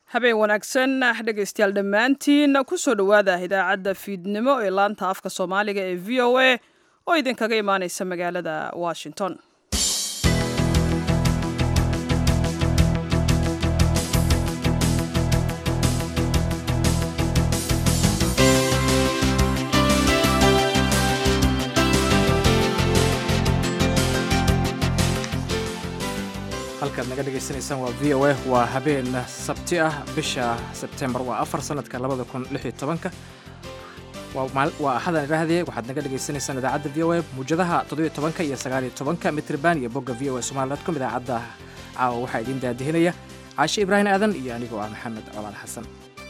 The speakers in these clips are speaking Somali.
habeen wanaagsan dhegaystayaal dhammaantiin kusoo dhowaada idaacadda fiidnimo ee laanta afka soomaaliga ee v o a oo idinkaga imaaneysa magaalada washington halkaad naga dhegaysanaysaan waa v o a waa habeen sabti ah bisha sebtembar waa afar sanadka labada kun lix iyo tobanka waa axadan idhaahdee waxaad naga dhegaysanaysaan idaacadda v o a muujadaha toddobiyo tobanka iyo sagaaliyo tobanka mitriban iyo bogga v o a somali dot com idaacadda caawa waxaa idiin daadihinaya caashe ibraahim aadan iyo anigoo ah maxamed colaal xasan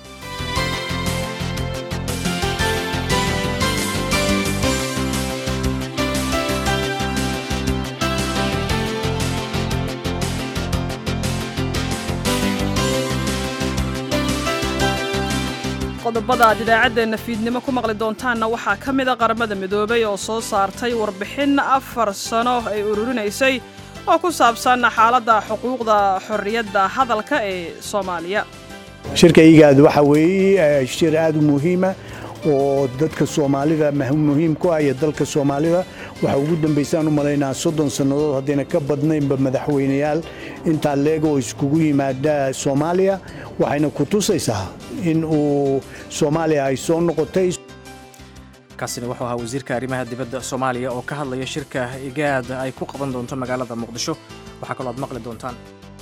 qodobada aad idaacaddeenna fiidnimo ku maqli doontaanna waxaa ka mid a qaramada midoobay oo soo saartay warbixin afar sano ay ururinaysay oo ku saabsan xaaladda xuquuqda xorriyadda hadalka ee soomaaliya shirkaygaad waxa weeye shir aad u muhiima oo dadka soomaalida muhiim ku ah iyo dalka soomaalida waxaa ugu dambaysaan u malaynaa soddon sannadood haddayna ka badnaynba madaxweynayaal intaa leeg oo iskugu yimaada soomaaliya waxayna ku tusaysaa in uu soomaaliya ay soo noqotay kaasina wuxuu ahaa wasiirka arrimaha dibadda soomaaliya oo ka hadlaya shirka igaad ay ku qaban doonto magaalada muqdisho waxaa kaloo aad maqli doontaan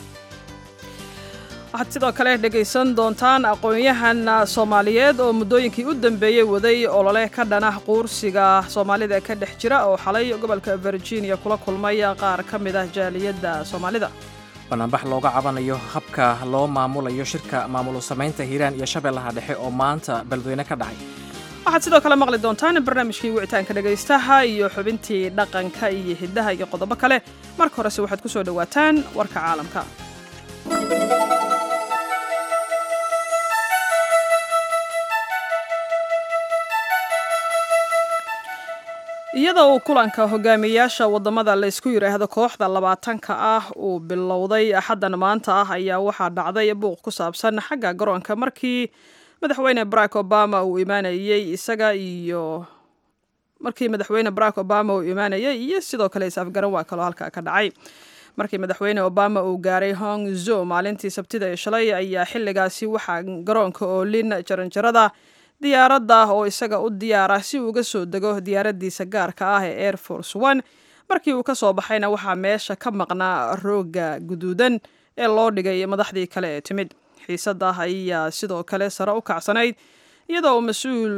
waxaad sidoo kale dhegaysan doontaan aqoon-yahan soomaaliyeed oo muddooyinkii u dambeeyey waday olole ka dhana quursiga soomaalida ka dhex jira oo xalay gobolka virginia kula kulmay qaar ka mid ah jaaliyadda soomaalida banaanbax looga cabanayo habka loo maamulayo shirka maamulo samaynta hiiraan iyo shabeellaha dhexe oo maanta beledweyne ka dhacay waxaad sidoo kale maqli doontaan barnaamijkii wicitaanka dhegaystaha iyo xubintii dhaqanka iyo hiddaha iyo qodobo kale marka horese waxaad ku soo dhowaataan warka caalamka iyadoo uu kulanka hogaamiyayaasha wadamada laysku yidhaahdo kooxda labaatanka ah uu bilowday axaddan maanta ah ayaa waxaa dhacday buuq ku saabsan xagga garoonka markii madaxweyne barack obama uu imaanayey isaga iyo markii madaxweyne barack obama uu imaanayay iyo sidoo kale is-afgaran waa kaloo halkaa ka dhacay markii madaxweyne obama uu gaaray hong zo maalintii sabtida ee shalay ayaa xilligaasi waxaa garoonka oolin jaranjarada diyaaradda oo isaga u diyaara si uu uga soo dego diyaaraddiisa gaarka ah ee air force one markii uu ka soo baxayna waxaa meesha ka maqnaa rooga guduudan ee loo dhigay madaxdii kale ee timid xiisadda ayaa sidoo kale sare u kacsanayd iyadoo uu mas-uul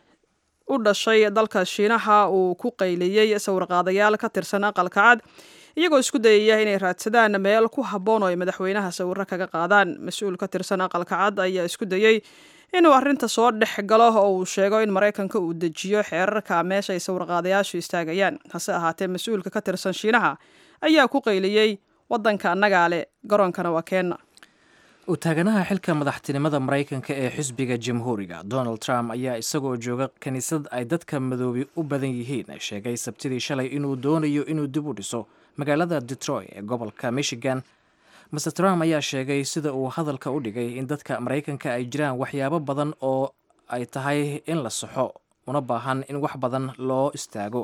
u dhashay dalka shiinaha uu ku qayliyey sawirqaadayaal ka tirsan aqalka cad iyagoo isku dayaya inay raadsadaan meel ku habboon oo ay madaxweynaha sawiro kaga qaadaan mas-uul ka tirsan aqalka cad ayaa isku dayey inuu arrinta soo dhex galo oo uu sheego in maraykanka uu dejiyo xeerarka meesha ay sawirqaadayaashu istaagayaan hase ahaatee mas-uulka ka tirsan shiinaha ayaa ku qayliyey waddanka annagaa leh garoonkana waa keenna u taaganaha xilka madaxtinimada maraykanka ee xisbiga jamhuuriga donald trump ayaa isagoo jooga kiniisad ay dadka madoobi u badan yihiin sheegay sabtidii shalay inuu doonayo inuu dib u dhiso magaalada detroit ee gobolka michigan master trump ayaa sheegay sida uu hadalka u dhigay in dadka maraykanka ay jiraan waxyaabo badan oo ay tahay in la saxo una baahan in wax badan loo istaago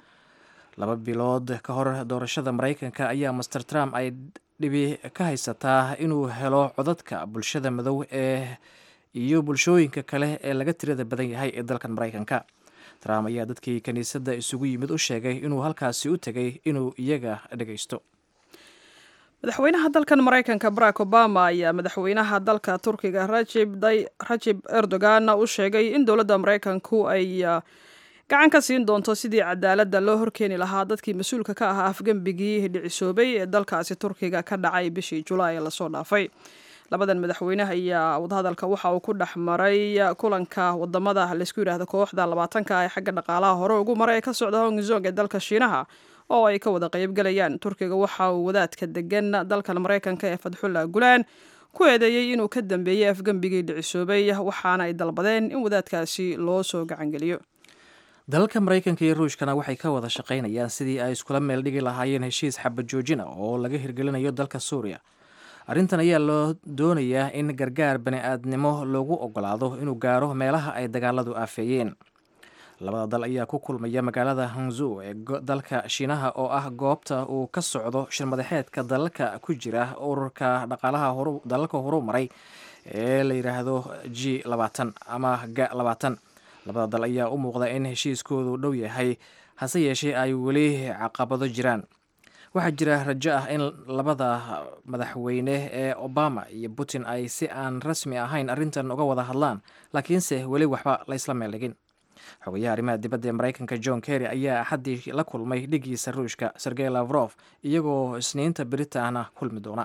laba bilood ka hor doorashada maraykanka ayaa master trump ay dhibi ka haysataa inuu helo codadka bulshada madow ee iyo bulshooyinka kale ee laga tirada badan yahay ee dalkan maraykanka trump ayaa dadkii kiniisadda isugu yimid u sheegay inuu halkaasi u tegay inuu iyaga dhagaysto madaxweynaha dalkan maraykanka barack obama ayaa madaxweynaha dalka turkiga rajib erdogan u sheegay in dowladda maraykanku ay gacan ka siin doonto sidii cadaaladda loo horkeeni lahaa dadkii mas-uulka ka ahaa afgembigii dhicisoobay ee dalkaasi turkiga ka dhacay bishii julaay ee lasoo dhaafay labadan madaxweyne ayaa wadahadalka waxa uu ku dhex maray kulanka wadamada laysku yidhaahdo kooxda labaatanka ee xagga dhaqaalaha hore ugu maray ee ka socda hongzong ee dalka shiinaha oo ay ka wada qaybgalayaan turkiga waxa uu wadaadka degan dalkan maraykanka ee fadxullah gulaan ku eedeeyey inuu ka dambeeyey afgembigii dhicisoobay waxaana ay dalbadeen in wadaadkaasi loo soo gacangeliyo dalalka maraykanka iyo ruushkana waxay ka wada shaqaynayaan sidii ay iskula meel dhigi lahaayeen heshiis xabad joojina oo laga hirgelinayo dalka suuriya arrintan ayaa loo doonayaa in gargaar bani-aadnimo loogu ogolaado inuu gaaro meelaha ay dagaaladu aafeeyeen labada dal ayaa ku kulmaya magaalada hangzu ee dalka shiinaha oo ah goobta uu ka socdo shirmadaxeedka dalalka ku jira ururka dhaqaalaha dalalka horu maray ee la yidhaahdo g labaatan ama ga labaatan labada dal ayaa u muuqda in heshiiskoodu dhow yahay hase yeeshee ay weli caqabado jiraan waxaa jira rajo ah in labada madaxweyne ee obama iyo putin ay si aan rasmi ahayn arrintan uga wada hadlaan laakiinse weli waxba laysla meeldhigin xogayaha arrimaha dibadda ee maraykanka john kerry ayaa axaddii la kulmay dhigiisa ruushka sergey lavrof iyagoo isniinta britana kulmi doona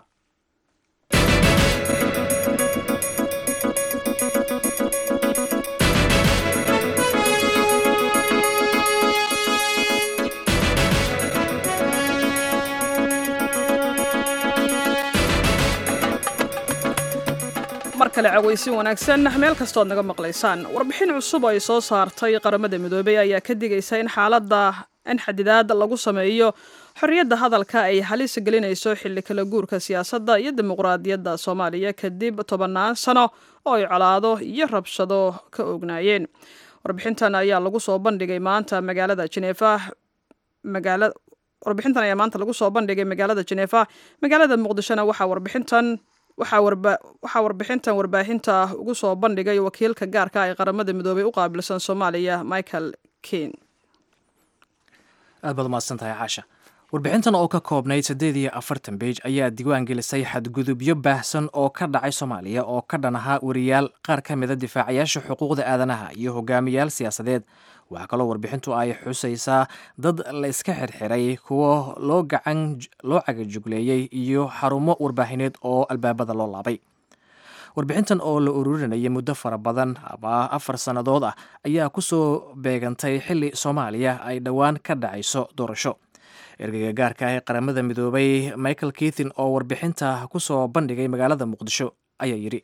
mar kale cawaysin wanaagsan meel kastood naga maqlaysaan warbixin cusub oo ay soo saartay qaramada midoobey ayaa ka digaysa in xaaladda in xadidaad lagu sameeyo xorriyadda hadalka ay halis gelinayso xilli kala guurka siyaasadda iyo dimuqraadiyadda soomaaliya kadib tobannaan sano oo ay colaado iyo rabshado ka ognaayeen warbixintan ayaa lagu soo bandhigay maanta magaalada jeneefa magaala warbixintan ayaa maanta lagu soo bandhigay magaalada jeneefa magaalada muqdishona waxaa warbixintan waxaa warbixintan warbaahinta ugu soo bandhigay wakiilka gaarka ee qaramada midoobey u qaabilsan soomaaliya michael ken aad baad umahadsan tahay caasha warbixintan oo ka koobnayd siddeed iyo afartan beej ayaa diiwaan gelisay xadgudubyo baahsan oo ka dhacay soomaaliya oo ka dhan ahaa wariyaal qaar ka mida difaacayaasha xuquuqda aadanaha iyo hogaamiyaal siyaasadeed waxaa kaloo warbixintu ay xusaysaa dad la iska xirxiray kuwo loo gacan loo cagajugleeyey iyo xarumo warbaahineed oo albaabada loo laabay warbixintan oo la ururinayay muddo fara badan ama afar sannadood ah ayaa ku soo beegantay xilli soomaaliya ay dhowaan ka dhacayso doorasho ergeyga gaarka ah ee qaramada midoobay michael keithin oo warbixinta ku soo bandhigay magaalada muqdisho ayaa yidhi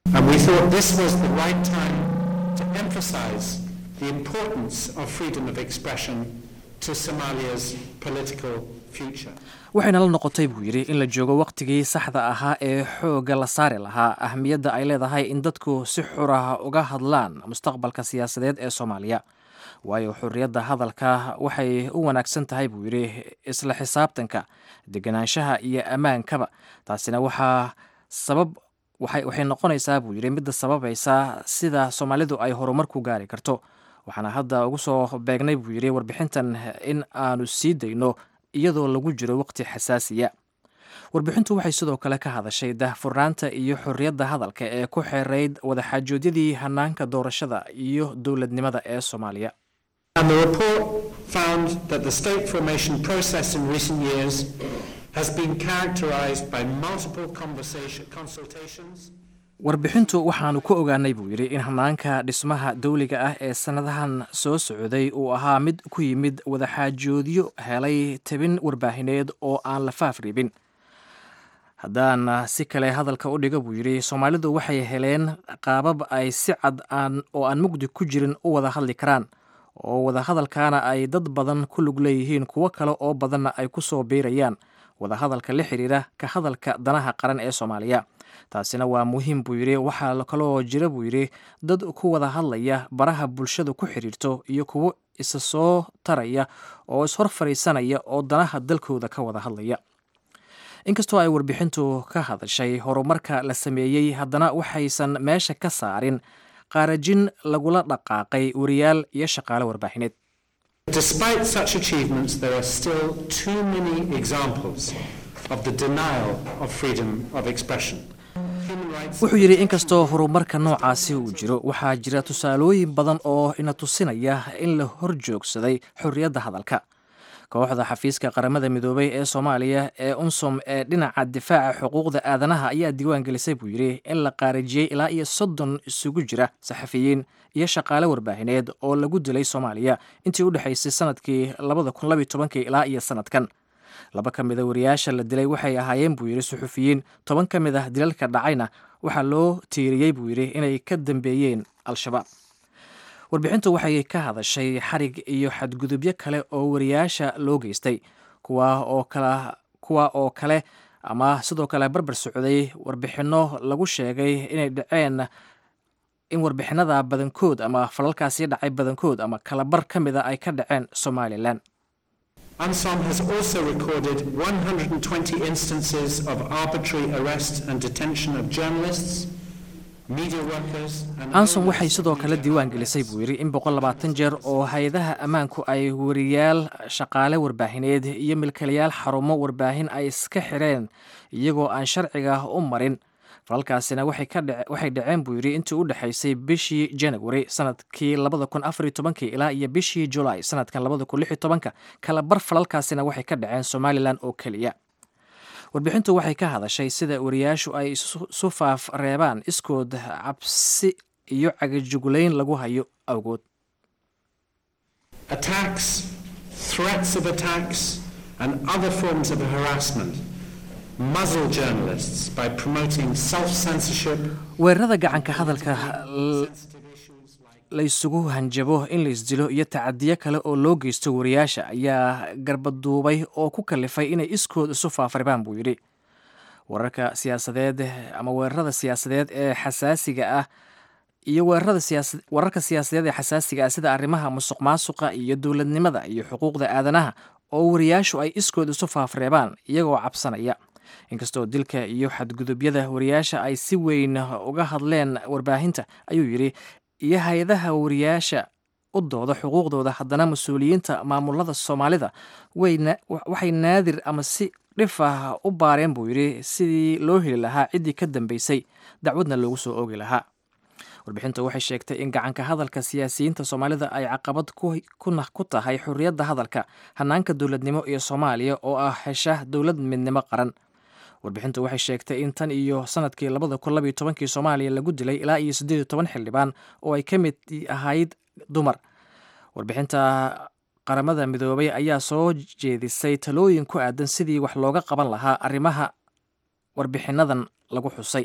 the importance of freedom of expression to Somalia's political future. waxayna la noqotay buu yidhi in la joogo wakhtigii saxda ahaa ee xoogga la saari lahaa ahmiyadda ay leedahay in dadku si xurah uga hadlaan mustaqbalka siyaasadeed ee soomaaliya waayo xurriyadda hadalka waxay u wanaagsan tahay buu yidhi isla xisaabtanka deganaanshaha iyo ammaankaba taasina waxaa sabab waxay noqonaysaa buu yidhi midda sababaysa sida soomaalidu ay horumar ku gaari karto waxaana hadda ugu soo beegnay buu yidhi warbixintan in aanu sii dayno iyadoo lagu jiro waqti xasaasiya warbixintu waxay sidoo kale ka hadashay daahfurnaanta iyo xorriyadda hadalka ee ku xeerayd wadaxaajoodyadii hanaanka doorashada iyo dowladnimada ee soomaaliya And the report found that the state formation process in recent years has been characterized by multiple conversation, consultations, warbixintu waxaanu ku ogaanay buu yidhi in hanaanka dhismaha dawliga ah ee sannadahan soo socday uu ahaa mid ku yimid wadaxaajoodyo helay tabin warbaahineed oo aan la faafriibin haddaan si kale hadalka u dhigo buu yidhi soomaalidu waxay heleen qaabab ay si cad aan oo aan mugdi ku jirin u wada hadli karaan oo wadahadalkaana ay dad badan ku lug leeyihiin kuwo kale oo badanna ay ku soo biirayaan wadahadalka la xiriira ka hadalka danaha qaran ee soomaaliya taasina waa muhiim buu yidhi waxaa kaloo jira buu yidhi dad ku wada hadlaya baraha bulshadu ku xidhiirto iyo kuwo isa soo taraya oo ishor fadhiisanaya oo danaha dalkooda ka wada hadlaya inkastoo ay warbixintu ka hadashay horumarka la sameeyey haddana waxaysan meesha ka saarin qaarajin lagula dhaqaaqay wariyaal iyo shaqaale warbaahineed Despite such achievements, there are still too many examples of the denial of freedom of expression. Human rights wuxuu yidhi inkastoo horumarka noocaasi uu jiro waxaa jira tusaalooyin badan oo ina tusinaya in la hor joogsaday xorriyadda hadalka kooxda xafiiska qaramada midoobay ee soomaaliya ee unsum ee dhinaca difaaca xuquuqda aadanaha ayaa diiwaan gelisay buu yidhi in la qaarijiyey ilaa iyo soddon isugu jira saxafiyiin iyo shaqaale warbaahineed oo lagu dilay soomaaliya intii u dhexaysay sanadkii labada kun labiyo tobankii ilaa iyo sanadkan laba ka mid a wariyaasha la dilay waxay ahaayeen buu yidhi suxufiyiin toban ka mid ah dilalka dhacayna waxaa loo tiiriyey buu yidhi inay ka dambeeyeen al-shabaab warbixintu waxay ka hadashay xarig iyo xadgudubyo kale oo wariyaasha loo geystay kuwa oo kala kuwa oo kale ama sidoo kale barbar socday warbixinno lagu sheegay inay dhaceen in warbixinada badankood ama falalkaasi dhacay badankood ama kalabar ka mida ay ka dhaceen somalilan UNSOM has also recorded 120 instances of arbitrary arrest and detention of journalists, media workers, and ansom waxay sidoo kale diiwaan gelisay buu yidhi in boqol labaatan jeer oo hay-adaha ammaanku ay wariyaal shaqaale warbaahineed iyo milkilayaal xarumo warbaahin ay iska xireen iyagoo aan sharciga u marin falalkaasina waxay ka dhace- waxay dhaceen buu yidhi intii u dhexaysay bishii january sanadkii labada kun afar iyo tobankii ilaa iyo bishii julaay sanadkan labada kun lix iyo tobanka kala bar falalkaasina waxay ka dhaceen somalilan oo keliya warbixintu waxay ka hadashay sida wariyaashu ay isu isu faaf reebaan iskood cabsi iyo cagajugulayn lagu hayo awgood attacks, threats of attacks, and other forms of harassment muzzle journalists by promoting self-censorship, weerarada gacanka hadalka l- la isugu hanjabo in la isdilo iyo tacadiyo kale oo loo geysto wariyaasha ayaa garbaduubay oo ku kalifay inay iskood isu faafribaan buu yidhi wararka siyaasadeed ama weerarada siyaasadeed ee xasaasiga ah iyo weerarada siyaasa wararka siyaasadeed ee xasaasiga ah sida arrimaha musuq maasuqa iyo dowladnimada iyo xuquuqda aadanaha oo wariyaashu ay iskood isu faafreebaan iyagoo cabsanaya inkastoo dilka iyo xadgudubyada wariyaasha ay si weyn uga hadleen warbaahinta ayuu yidhi iyo hay-adaha wariyaasha u dooda xuquuqdooda haddana mas-uuliyiinta maamulada soomaalida wayna waxay naadir ama si dhif ah u baareen buu yidhi sidii loo heli lahaa ciddii ka dambeysay dacwadna loogu soo oogi lahaa warbixintu waxay sheegtay in gacanka hadalka siyaasiyiinta soomaalida ay caqabad ku- kuna ku tahay xorriyadda hadalka hanaanka dowladnimo iyo soomaaliya oo ah hesha dowlad midnimo qaran warbixintu waxay sheegtay in tan iyo sanadkii labada kun labiyo tobankii soomaaliya lagu dilay ilaa iyo siddeed iyo toban xildhibaan oo ay ka mid ahayd dumar warbixinta qaramada midoobay ayaa soo jeedisay talooyin ku aadan sidii wax looga qaban lahaa arrimaha warbixinadan lagu xusay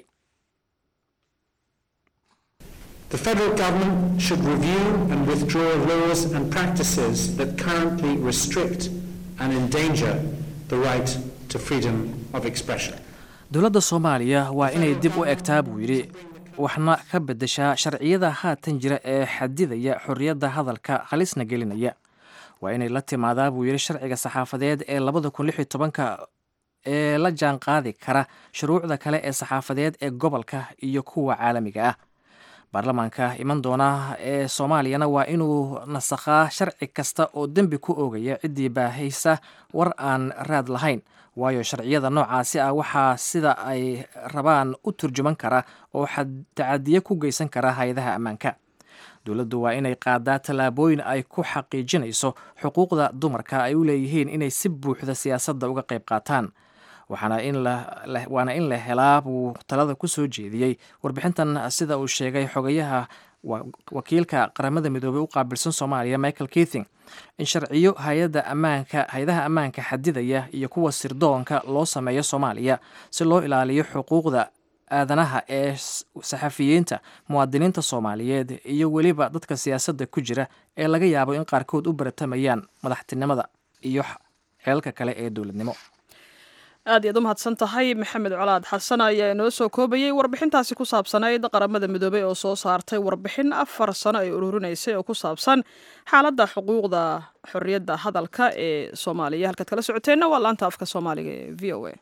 The federal government should review and withdraw laws and practices that currently restrict and endanger the right to freedom of expression. dowladda soomaaliya waa inay dib u egtaa buu yidhi waxna ka beddeshaa sharciyada haatan jira ee xadidaya xorriyadda hadalka halisna gelinaya waa inay la timaadaa buu yidhi sharciga saxaafadeed ee labada kun lix iyo tobanka ee la jaan qaadi kara shuruucda kale ee saxaafadeed ee gobolka iyo kuwa caalamiga ah baarlamaanka iman doona ee soomaaliyana waa inuu nasakhaa sharci kasta oo dembi ku oogaya ciddii baahaysa war aan raad lahayn waayo sharciyada noocaasi ah waxaa sida ay rabaan u turjuman kara oo xad- tacadiye ku geysan kara hay-adaha ammaanka dowladdu waa inay qaadaa tallaabooyin ay ku xaqiijinayso xuquuqda dumarka ay u leeyihiin inay si buuxda siyaasadda uga qayb qaataan waxaana in la la- waana in la helaa buu talada ku soo jeediyey warbixintan sida uu sheegay xogayaha wa- wakiilka qaramada midoobey u qaabilsan soomaaliya michael keithing in sharciyo hay-adda ammaanka hay-adaha ammaanka xadidaya iyo kuwa sirdoonka loo sameeyo soomaaliya si loo ilaaliyo xuquuqda aadanaha ee s- saxafiyiinta muwaadiniinta soomaaliyeed iyo weliba dadka siyaasadda ku jira ee laga yaabo in qaarkood u baratamayaan madaxtinimada iyo x- xeelka kale ee dowladnimo aad iyaad u mahadsan tahay maxamed colaad xasan ayaa inoo soo koobayey warbixintaasi ku saabsanayd qaramada midoobey oo soo saartay warbixin afar sano ay ururinaysay oo ku saabsan xaaladda xuquuqda xorriyadda hadalka ee soomaaliya halkaad kala socoteenna waa laanta afka soomaaliga ee v o a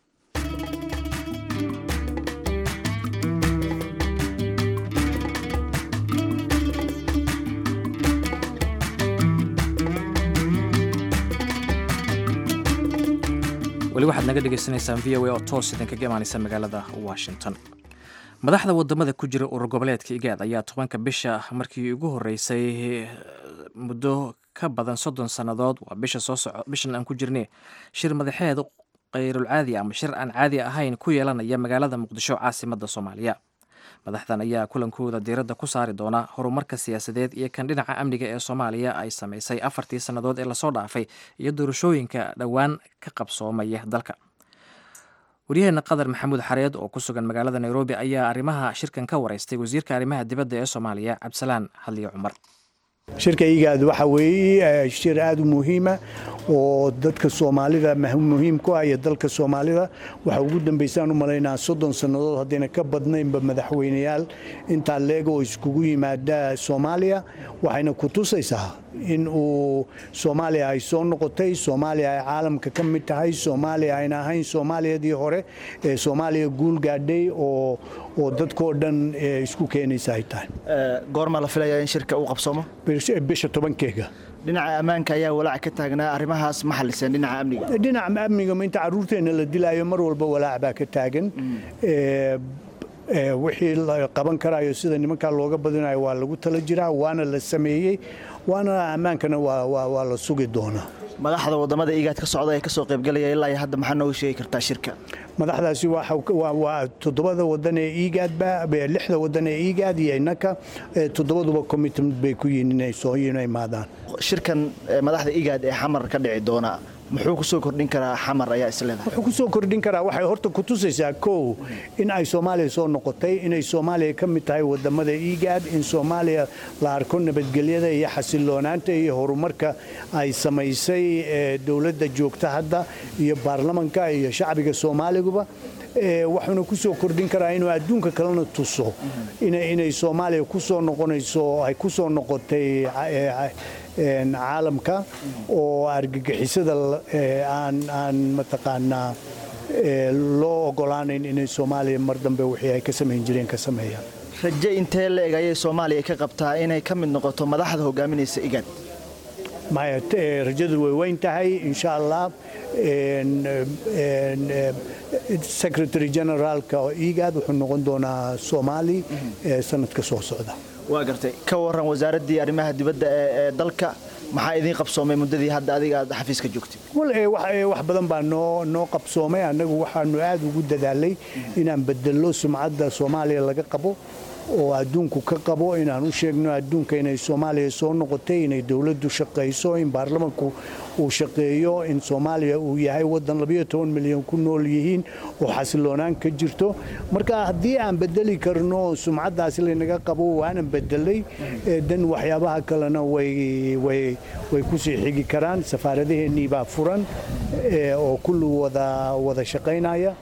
weli waxaad naga dhegeysaneysaan v o a oo toos idinkaga imaaneysa magaalada washington madaxda wadamada ku jira urur goboleedka igaad ayaa tobanka bisha markii ugu horeysay eh, muddo ka badan soddon sannadood waa bisha soo soco bishan aan ku jirnay shir madaxeed kayrul caadi ama shir aan caadi ahayn ku yeelanaya magaalada muqdisho caasimada soomaaliya madaxdan ayaa kulankooda diiradda ku saari doona horumarka siyaasadeed iyo kan dhinaca amniga ee soomaaliya ay samaysay afartii sannadood ee lasoo dhaafay iyo doorashooyinka dhowaan ka qabsoomaya dalka waryaheena qadar maxamuud xareed oo ku sugan magaalada nairobi ayaa arrimaha shirkan ka wareystay wasiirka arrimaha dibadda ee soomaaliya cabdisalaan hadliyo cumar shirka igaad waxa weeye shir aada u muhiima oo dadka soomaalida muhiim ku ah iyo dalka soomaalida waxa ugu dambaysaan u malaynaa soddon sannadood haddayna ka badnaynba madaxweyneyaal intaa leeg oo iskugu yimaada soomaaliya waxayna ku tusaysaa in uu soomaaliya ay soo noqotay soomaaliya ay caalamka ka mid tahay soomaaliya ayna ahayn soomaaliyadii hore ee soomaaliya guul gaadhay oo oo dadkoo dhan isku keenaysa ay tahay goorma la filayaa in shirka uu qabsoomo bisha tobankeega dhinaca ammaanka ayaa walaac ka taagnaa arrimahaas ma xaliseen dhinaca amniga dhinaca amniga inta carruurteenna la dilaayo mar walba walaac baa ka taagan wixii la qaban karayo sida nimankaa looga badinayo waa lagu tala jiraa waana la sameeyey waana ammaankana waa la sugi doonaa madaxda wadamada igaad ka socda ee kasoo qaybgalaya ilaa hadda maxaa nooga sheegi kartaa shirka madaxdaasi waa toddobada wadan ee igaadba lixda wadan ee igaad iyo innaka toddobaduba commitment bay ku yihiin inay soo imaadaan shirkan madaxda igaad ee xamar ka dhici doona muxuu ku soo kordhin karaa xamar ayaa isleedahay wuxuu ku soo kordhin karaa waxay horta ku tusaysaa kow in ay soomaaliya soo noqotay inay soomaaliya ka mid tahay wadamada igaad in soomaaliya la arko nabadgelyada iyo xasiloonaanta iyo horumarka ay samaysay dowladda joogta hadda iyo baarlamanka iyo shacbiga soomaaliguba waxuuna ku soo kordhin karaa inuu adduunka kalena tuso inay soomaaliya ku soo noqonayso ay ku soo noqotay caalamka oo argagixisada aan mataqaanaa loo ogolaanayn inay soomaaliya mar dambe wixii ay ka samayn jireen ka sameeyaan raje intee la-eg ayay soomaaliya ka qabtaa inay ka mid noqoto madaxda hogaaminaysa igaad maya rajadu way weyn tahay insha allah secretary generaalka igaad wuxuu noqon doonaa soomaali sanadka soo socda waa gartay ka waran wasaaraddii arrimaha dibadda ee dalka maxaa idiin qabsoomay muddadii hadda adiga aad xafiiska joogtay wax badan baa noo noo qabsoomay annagu waxaanu aad ugu dadaalay inaan bedello sumcadda soomaaliya laga qabo oo adduunku ka qabo inaan u sheegno adduunka inay soomaaliya soo noqotay inay dowladdu shaqayso in baarlamanku uu shaqeeyo in soomaaliya uu yahay waddan milyan ku nool yihiin oo xasiloonaan ka jirto marka haddii aan bedeli karno sumcaddaasi laynaga qabo waanan bedelay dan waxyaabaha kalena way kusii xigi karaan safaaradaheennii baa furan oo kulli wada shaqaynaya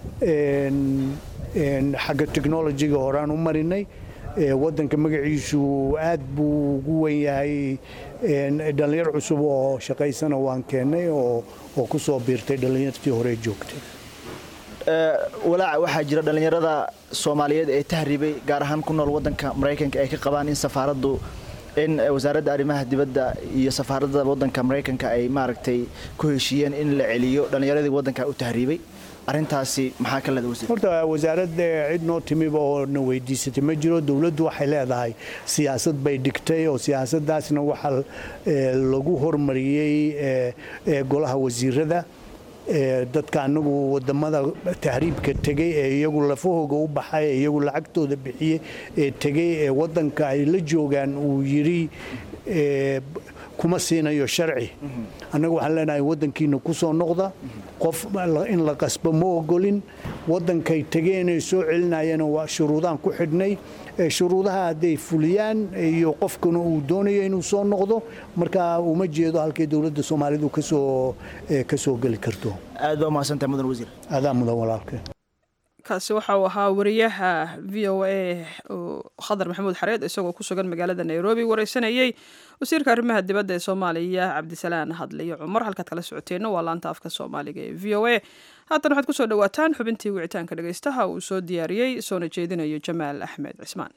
xagga technolojiga horaan u marinay wadanka magaciisu aad buu ugu wen yahay dhallinyar cusub oo shaqaysana waan keennay oo ku soo biirtay dhallinyartii hore joogtay walaaca waxaa jira dhallinyarada soomaaliyeed ee tahriibay gaar ahaan ku nool wadanka maraykanka ay ka qabaan in safaaraddu in wasaaradda arrimaha dibadda iyo safaaradda wadanka maraykanka ay maaragtay ku heshiiyeen in la celiyo dhallinyaradii wadanka u tahriibay arintaasi maxaa ka leeda wasiir horta wasaaradda cid noo timiba oo na weydiisatay ma jiro dowladdu waxay leedahay siyaasad bay dhigtay oo siyaasaddaasna waxaa lagu hormariyey golaha wasiirada dadka anagu wadamada tahriibka tegey ee iyagu lafahooga u baxay ee iyagu lacagtooda bixiyey ee tegey ee wadanka ay la joogaan uu yidhi kuma siinayo sharci annaga waxaan leenahay wadankiina ku soo noqda qof in la qasbo ma ogolin wadankay tegeenay soo celinayana waa shuruudaan ku xidhnay shuruudaha hadday fuliyaan iyo qofkuna uu doonayo inuu soo noqdo marka uma jeedo halkay dowladda soomaalidu kasoo ka soo geli karto aad baa umahadsantahay mudan wasiir adaa mudan walaalkeen kaasi waxa uu ahaa wariyaha v o a khadar maxamuud xareed isagoo ku sugan magaalada nairobi wareysanayey wasiirka arrimaha dibadda ee soomaaliya cabdisalaan hadliyo cumar halkaad kala socoteenna waa laanta afka soomaaliga ee v o a haatan waxaad kusoo dhawaataan xubintii wicitaanka dhegeystaha uu soo diyaariyey soona jeedinayo jamaal axmed cismaan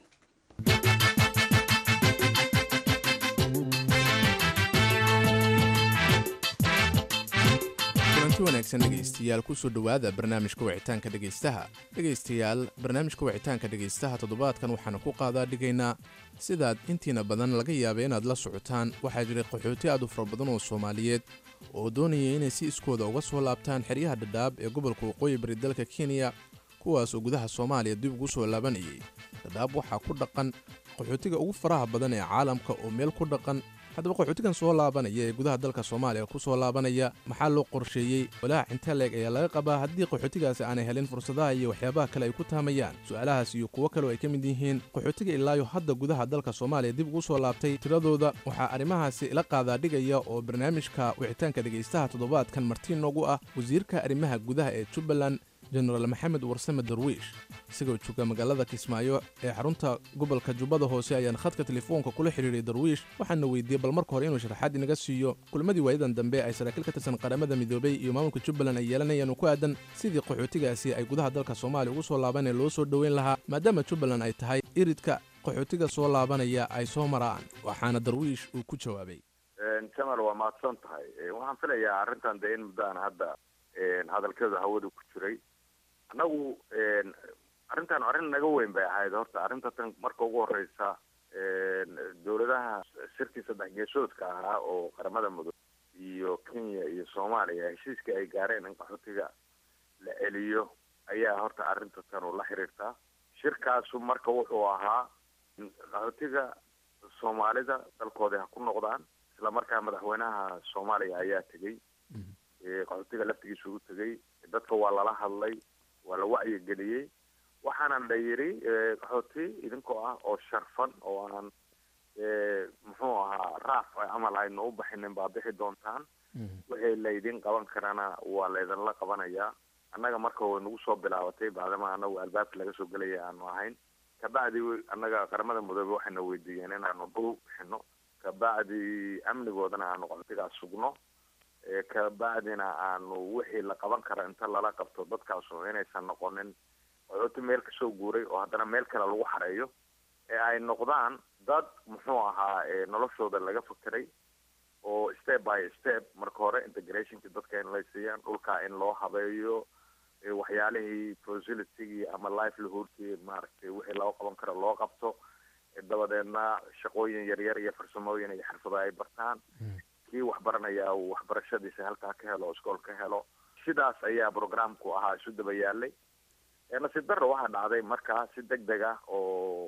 kulanti wanaagsan dhegaystayaal kusoo dhowaada barnaamijka wicitaanka dhegaystaha dhegaystayaal barnaamijka wicitaanka dhegaystaha toddobaadkan waxaanu ku qaadaa dhigaynaa sidaad intiina badan laga yaaba inaad la socotaan waxaa jiray qaxooti aad u fara badan oo soomaaliyeed oo doonaya inay si iskooda uga soo laabtaan xeryaha dhadhaab ee gobolka waqooyi bari dalka kenya kuwaas oo gudaha soomaaliya dib ugu soo laabanayay dhadhaab waxaa ku dhaqan qaxootiga ugu faraha badan ee caalamka oo meel ku dhaqan haddaba qaxootigan soo laabanaya ee gudaha dalka soomaaliya ku soo laabanaya maxaa loo qorsheeyey walaac intee leeg ayaa laga qabaa haddii qaxootigaasi aanay helin fursadaha iyo waxyaabaha kale ay ku taamayaan su-aalahaas iyo kuwo kale oo ay ka mid yihiin qaxootiga ilaayo hadda gudaha dalka soomaaliya dib ugu soo laabtay tiradooda waxaa arrimahaasi ila qaadaa dhigaya oo barnaamijka wicitaanka dhegaystaha toddobaadkan martiin noogu ah wasiirka arrimaha gudaha ee jubbaland jenaraal maxamed warsame darwiish isagoo jooga magaalada kismaayo ee xarunta gobolka jubbada hoose ayaan khadka telefoonka kula xidhiiray darwiish waxaana weydiiyey bal marka hore inuu sharaxaad inaga siiyo kulmadii waayadan dambe ay saraakiil ka tirsan qaramada midoobay iyo maamulka jubbaland ay yeelanayaan oo ku aadan sidii qaxootigaasi ay gudaha dalka soomaaliya ugu soo laaban ee loo soo dhoweyn lahaa maadaama jubbaland ay tahay iridka qaxootiga soo laabanaya ay soo maraan waxaana darwiish uu ku jawaabay jamal waa mahadsan tahay waxaan filayaa arrintan dee in muddo aan hadda hadalkeedu hawada ku jiray annagu arrintan arrin naga weyn bay ahayd horta arrinta tan marka ugu horeysa dowladaha shirkii saddex geesoodka ahaa oo qaramada mudug iyo kenya iyo soomaaliya heshiiskii ay gaareen in qaxootiga la celiyo ayaa horta arrinta tan la xiriirtaa shirkaasu marka wuxuu ahaa qaxootiga soomaalida dalkoodii ha ku noqdaan isla markaa madaxweynaha soomaaliya ayaa tegey qaxootiga laftigiisa ugu tegey dadka waa lala hadlay waa la wacyigeliyey waxaana la yidhi qaxooti idinkoo ah oo sharfan oo aan muxuu ahaa raaf camal aynu u baxinin baa bixi doontaan wixii laydin qaban karana waa laydinla qabanayaa annaga marka way nagu soo bilaabatay bacdama anagu albaabka laga soo gelaya aanu ahayn kabacdi annaga qaramada mudoobe waxayna weydiiyeen inaanu dhul bixino kabacdi amnigoodana aanu qaxootigaas sugno kabacdina aanu wixii la qaban kara inta lala qabto dadkaasu inaysan noqonin qaxooti meel kasoo guuray oo haddana meel kale lagu xareeyo ee ay noqdaan dad muxuu ahaa noloshooda laga fakeray oo step by step marka hore integrationki dadka in lay siiyaan dhulka in loo habeeyo waxyaalihii facilitygii ama livelihoodkii maaragtay wixii loo qaban karo loo qabto dabadeedna shaqooyin yaryar iyo farsamooyin iyo xirfado ay bartaan kii waxbaranaya uu waxbarashadiisa halkaa ka helo iskool ka helo sidaas ayaa programku ahaa isu daba yaalay nasiib darro waxaa dhacday markaa si deg deg ah oo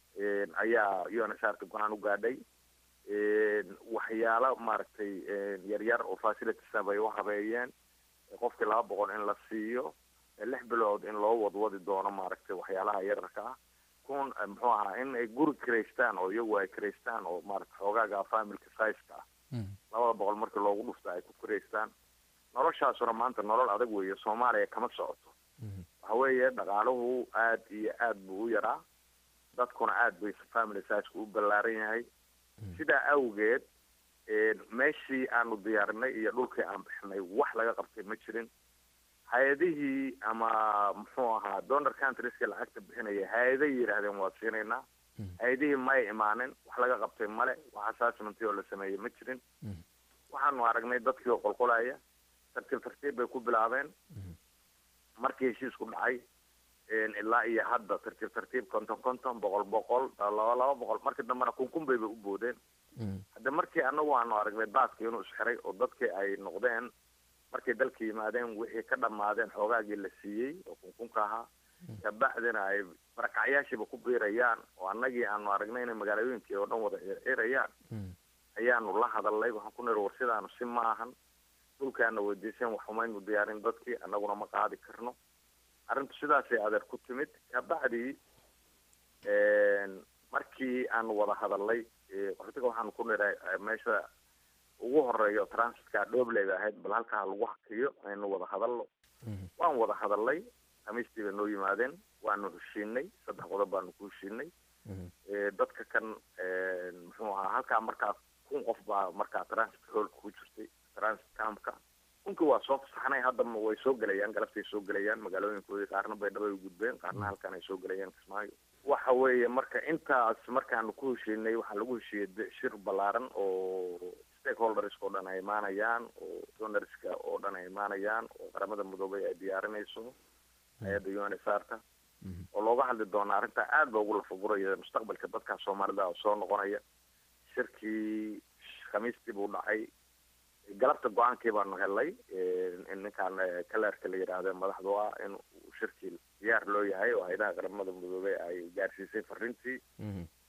ayaa u n s r ka go-aan u gaadhay waxyaalo maaragtay yaryar oo facilitiesa bay u habeeyeen qofkii laba boqol in la siiyo lix bilood in loo wadwadi doono maaragtay waxyaalaha yararka ah kun muxuu ahaa in ay guri karaystaan oo iyagu ay karaystaan oo maarata xoogaaga familka sizeka ah labada boqol markii loogu dhufta ay ku karaystaan noloshaasuna maanta nolol adag weeye soomaaliya kama socoto waxa weeye dhaqaaluhu aad iyo aad buu u yaraa dadkuna aad bay family sizeka u ballaaran yahay sidaa awgeed meeshii aanu diyaarinay iyo dhulkii aan bixinay wax laga qabtay ma jirin hay-adihii ama muxuu ahaa donor countrieska lacagta bixinaya hay-aday yidhaahdeen waa siinaynaa hay-adihii may imaanin wax laga qabtay male wax assessmentii oo la sameeyey ma jirin waxaanu aragnay dadkii oo qolqolaya tartiib tartiib bay ku bilaabeen markii heshiisku dhacay ilaa iyo hadda tartiib tartiib konton konton boqol boqol laba laba boqol markii dambena kunkun bayba u boodeen hadda markii anagu aanu aragnay baaskii inuu isxiray oo dadkii ay noqdeen markay dalka yimaadeen wixii ka dhammaadeen xoogaagii la siiyey oo kunkunka ahaa kabacdina ay barakacyaashiiba ku biirayaan oo annagii aanu aragnay inay magaalooyinkii oo dhan wada circirayaan ayaanu la hadalnay waxaan ku niri war sidaanu si ma ahan dhulkaana weydiiseen wax umaynu diyaarin dadkii annaguna ma qaadi karno arrintu sidaasay adeer ku timid kabacdi markii aanu wada hadalnay qaxootiga waxaanu ku niray meesha ugu horeeyo transitka dhobleyba ahayd bal halkaa lagu hakiyo aynu wada hadalno waan wada hadalnay khamiistii bay noo yimaadeen waanu heshiinay saddex qodob baanu ku heshiinay dadka kan muxuu ahaa halkaa markaa kun qof baa markaa transit hoolka ku jirtay transit campka kunkii waa soo fasaxnay haddama way soo gelayaan galabtay soo gelayaan magaalooyinkoodii qaarna baydhabo ay gudbeen qaarna halkan ay soo gelayaan kismaayo waxa weeye marka intaas markaanu ku heshiinay waxaa lagu heshiiyey shir ballaaran oo stakeholderska oo dhan ay imaanayaan oo donorska oo dhan ay imaanayaan oo qaramada midoobay ay diyaarinayso hay-adda u n s r ta oo looga hadli doona arrintaa aad ba ugu lafaguraya mustaqbalka dadka soomaalida oo soo noqonaya shirkii khamiistii buu dhacay galabta go-aankii baanu helnay in ninkaan kalerka la yidhaahde madaxdu ah in shirkii diyaar loo yahay oo hay-adaha qaramada midoobey ay gaarsiisay fariintii wakti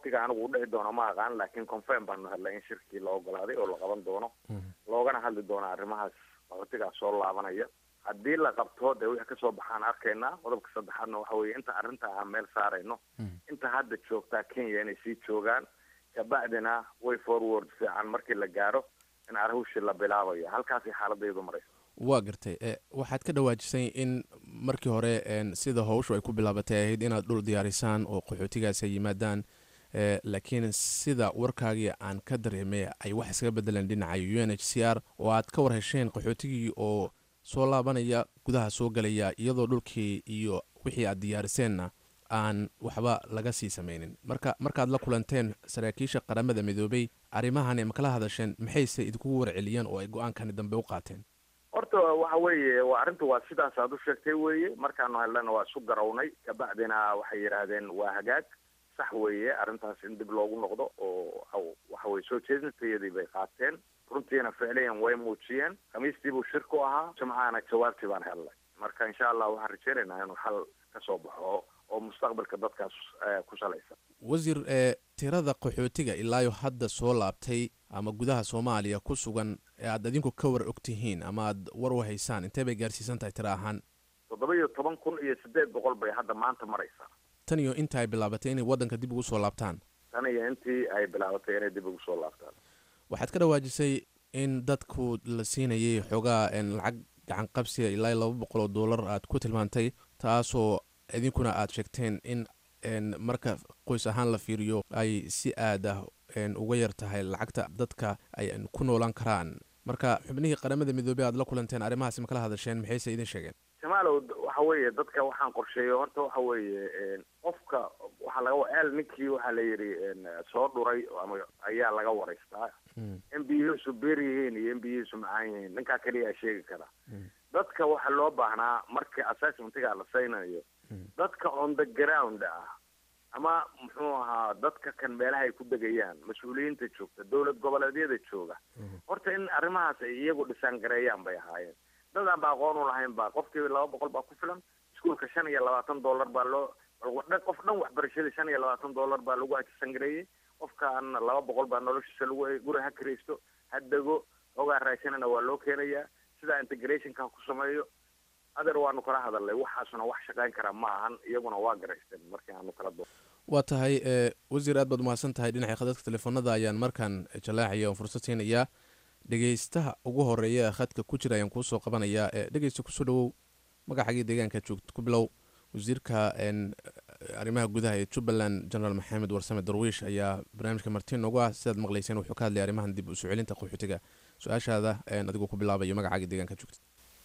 waktiga anigu u dhici doono ma aqaan laakiin confirm baanu hadlay in shirkii la ogolaaday oo la qaban doono loogana hadli doono arrimahaas qaxootigaas soo laabanaya haddii la qabto dee wixii kasoo baxaan arkaynaa qodobka saddexaadna waxa weeye inta arrinta aan meel saarayno inta hadda joogtaa kenya inay sii joogaan kabacdina way forward fiican markii la gaaro in arhushii la bilaabayo halkaasay xaaladaydu maraysa waa gartay waxaad ka dhawaajisay in markii hore sida howshu ay ku bilaabatay ahayd inaad dhul diyaarisaan oo qaxootigaas ay yimaadaan laakiin sida warkaagii aan ka dareemay ay wax iskaga bedeleen dhinaca u n h c r oo aad ka war hesheen qaxootigii oo soo laabanaya gudaha soo galaya iyadoo dhulkii iyo wixii aad diyaariseenna aan waxba laga sii sameynin marka markaad la kulanteen saraakiisha qaramada midoobay arrimahan ma kala hadasheen maxayse idinkugu warceliyeen oo ay go-aankani dambe u qaateen horta waxa weeye waa arrinta waa sidaas aad u sheegtay weeye markaanu helnana waa isu garawnay kabacdina waxay yidhaahdeen waa hagaag sax weeye arrintaas in dib loogu noqdo oo waxa weye soo jeedintayadii bay qaateen runtiina ficliyan way muujiyeen khamiistii buu shir ku ahaa jimcahana jawaabtii baan helnay marka insha allah waxaan rajeynaynaa inuu xal ka soo baxo oo mustaqbalka dadkaas ku salaysan wasiir ee tirada qaxootiga ilaayo hadda soo laabtay ama gudaha soomaaliya ku sugan ee aad adinku ka war og tihiin ama aad war u haysaan intee bay gaarsiisan tahay tiro ahaan toddoba iyo toban kun iyo siddeed boqol bay hadda maanta maraysaa tan iyo inta ay bilaabatay inay waddanka dib ugu soo laabtaan tan iyo intii ay bilaabatay inay dib ugu soo laabtaan waxaad ka dhawaajisay in dadku la siinayay xoogaa lacag gacan qabsiga ilaa laba boqol oo dollar aad ku tilmaantay taasoo idinkuna aad sheegteen in marka qoys ahaan la fiiriyo ay si aad ah uga yar tahay lacagta dadka ay ku noolaan karaan marka xubnihii qaramada midoobey aad la kulanteen arrimahaasi ma kala hadasheen maxayse idin sheegeen jamaalow waxa weeye dadka waxaan qorsheeyo horta waxa weeye qofka waxaa laga el ninkii waxaa la yidhi soo dhuray ama ayaa laga waraystaa in biyihiisu beer yihiin iyo in biyihiisu macaan yihiin ninkaa keliyaa sheegi kara dadka waxaa loo baahnaa markii assessmentiga la saynayo dadka on the ground ah ama muxuu ahaa dadka kan meelaha ay ku degayaan mas-uuliyiinta joogta dowlad goboleedyada jooga horta in arrimahaas ay iyagu dhisaan gareeyaan bay ahaayeen dad aan ba aqoon u lahayn ba qofkii laba boqol baa ku filan iskuolka shan iyo labaatan dollar baa loo qof dhan waxbarashada shan iyo labaatan dollar baa lagu ajisan gareeyey qofkaana laba boqol baa noloshiisa lagu guri ha kiraysto ha dego hoogaa raashanana waa loo keenayaa sidaa integrationka ku sameeyo adeer waanu kala hadalnay waxaasuna wax shaqayn karaa ma ahan iyaguna waa garaysteen markii aanu kala do waa tahay wasiir aad baad umahadsan tahay dhinaca khadadka telefoonada ayaan markaan jalaacaya oon fursad siinayaa dhegeystaha ugu horeeya khadka ku jira ayaan kuusoo qabanayaa dhegeysta kusoo dhawow magacagii deegaanka joogta ku bilow wasiirka arrimaha gudaha ee jubbaland generaal maxamed warsame darwiish ayaa barnaamijka martiin noogu ah sidaad maqlayseen wuxuu ka hadlay arrimahan dib usoo celinta qaxootiga su-aashaada adigoo ku bilaabayo magacaaga deegaanka joogta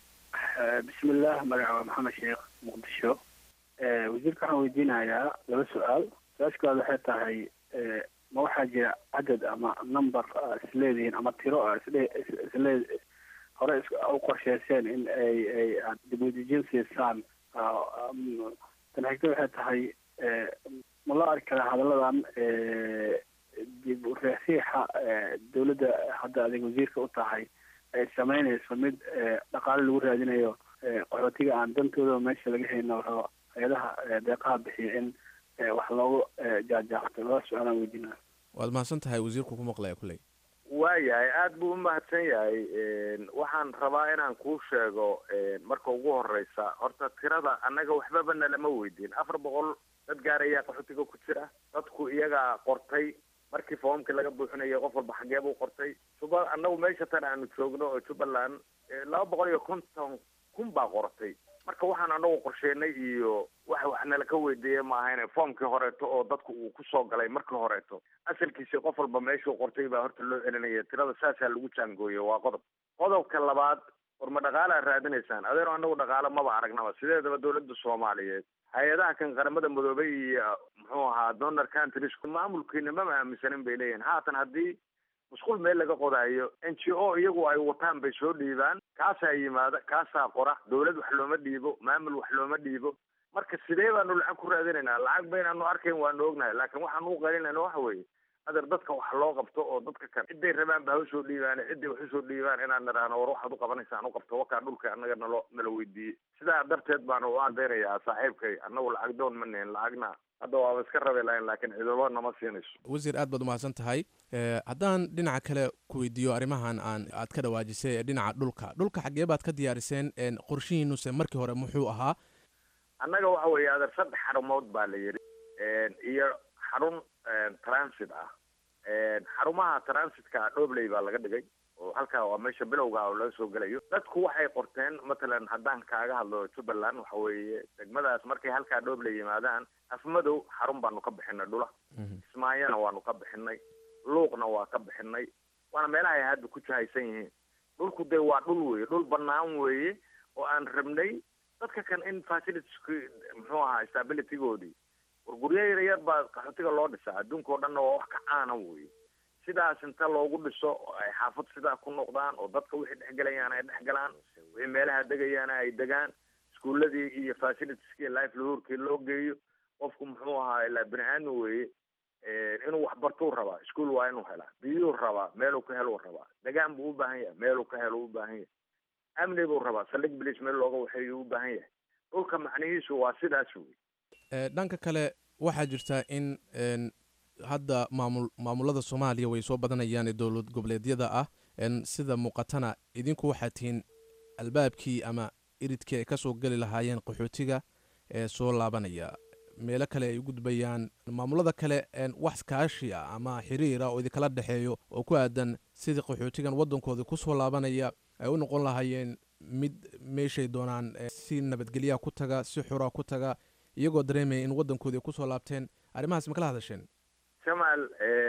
bismillaah magaca waa maxamed sheekh muqdisho wasiirka waxaan weydiinayaa laba su-aal su-aashkaad waxay tahay ma waxaa jira cadad ama number isleedihiin ama tiro isle isle hore u qorsheyseen in ay ay aad dibudejin siisaan tan xigta waxay tahay ma loo arki karaa hadalladan dib u reexsiixa dawladda hadda adig wasiirka u tahay ay sameynayso mid dhaqaale lagu raadinayo qaxootiga aan dantooda meesha laga hayno rabo hay-adaha deeqaha bixiya in wax loogu jaajaaqto laba su-aalaan weydiinaa waad mahadsan tahay wasiirku ku maqlaya kulley waayahay aada buu umahadsan yahay waxaan rabaa inaan kuu sheego marka ugu horeysa horta tirada annaga waxbaba nalama weydiin afar boqol dad gaar ayaa qaxootiga ku jira dadku iyagaa qortay markii foomkii laga buuxinayay qof walba xagee buu qortay juba annagu meesha tan aanu joogno oo jubbaland laba boqol iyo konton kun baa qortay marka waxaan anagu qorsheenay iyo wax wax nala ka weydiiyey ma ahayne foomkii horeeto oo dadku uu kusoo galay markii horeeto asalkiisi qof walba meeshuu qortay baa horta loo celinaya tirada saasaa lagu jaangooye waa qodob qodobka labaad war ma dhaqaala raadinaysaan adeero anagu dhaqaalo maba aragnaba sideedaba dawladda soomaaliyeed hay-adaha kan qaramada midoobay iyo muxuu ahaa donor countries maamulkiina mama aaminsanin bay leeyihin haatan haddii musqul meel laga qodaayo n g o iyagu ay wataan bay soo dhiibaan kaasaa yimaada kaasaa qora dawlad wax looma dhiibo maamul wax looma dhiibo marka sidee baanu lacag ku raadinaynaa lacag baynaanu arkayn waanu ognahay laakiin waxaanu u qalinayna waxa weeye adeer dadka wax loo qabto oo dadka kan ciday rabaan ba ha usoo dhiibaan ciday wax usoo dhiibaan inaan nidhaahno war waxaad u qabanaysaan u qabto wakaa dhulka annaga nalo nala weydiiyey sidaa darteed baanu u adeynayaa saaxiibkay annagu lacag doon ma nihin lacagna hadda waaba iska rabi lahayn laakiin ciidamo nama siinayso wasiir aad baad umahadsan tahay haddaan dhinaca kale ku weydiiyo arrimahan aan aad ka dhawaajisay ee dhinaca dhulka dhulka xaggee baad ka diyaariseen qorshihiinuse markii hore muxuu ahaa annaga waxa weeye adeer saddex xarumood baa la yidhi iyo xarun transit ah xarumaha transitka dhobley baa laga dhigay oo halkaa waa meesha bilowga oo laga soo gelayo dadku waxay qorteen matalan haddaan kaaga hadlo jubbaland waxa weeye degmadaas markay halkaa dhobley yimaadaan afmadow xarun baanu ka bixinay dhula kismaayona waanu ka bixinay luuqna waa ka bixinay waana meelaha ay hadda ku jahaysan yihiin dhulku dee waa dhul weeye dhul banaan weeye oo aan rabnay dadka kan in facilitieski muxuu ahaa stabilitygoodii war guryo yaryar baa qaxootiga loo dhisaa adduunka o dhanna waa wax ka caana weeye sidaas inta loogu dhiso oo ay xaafad sidaa ku noqdaan oo dadka wixii dhexgelayaan ay dhexgalaan wixii meelaha degayaana ay degaan iskuuladii iyo facilitieski life lahuurkii loo geeyo qofku muxuu ahaa ilaa bini aadmi weeye inuu waxbartuu rabaa iskuol waa inuu helaa biyuu rabaa meeluu ka heluu rabaa degaan buu u baahan yahay meeluu ka helo u baahan yahay amni buu rabaa saldhig bilis meel looga waxeeyu u baahan yahay dhulka macnihiisu waa sidaas wey dhanka kale waxaa jirta in hadda maamul maamulada soomaaliya way soo badanayaan ee dowlad goboleedyada ah sida muuqatana idinku waxaa tihiin albaabkii ama iridkii ay kasoo geli lahaayeen qaxootiga ee soo laabanaya meelo kale ay u gudbayaan maamulada kale wax kaashi ah ama xiriira oo idinkala dhexeeyo oo ku aadan sidii qaxootigan waddankoodii kusoo laabanaya ay u noqon lahaayeen mid meeshay doonaan si nabadgelyaha ku taga si xura ku taga iyagoo dareemaya in waddankoodii kusoo laabteen arrimahaas ma kala hadasheen jamaal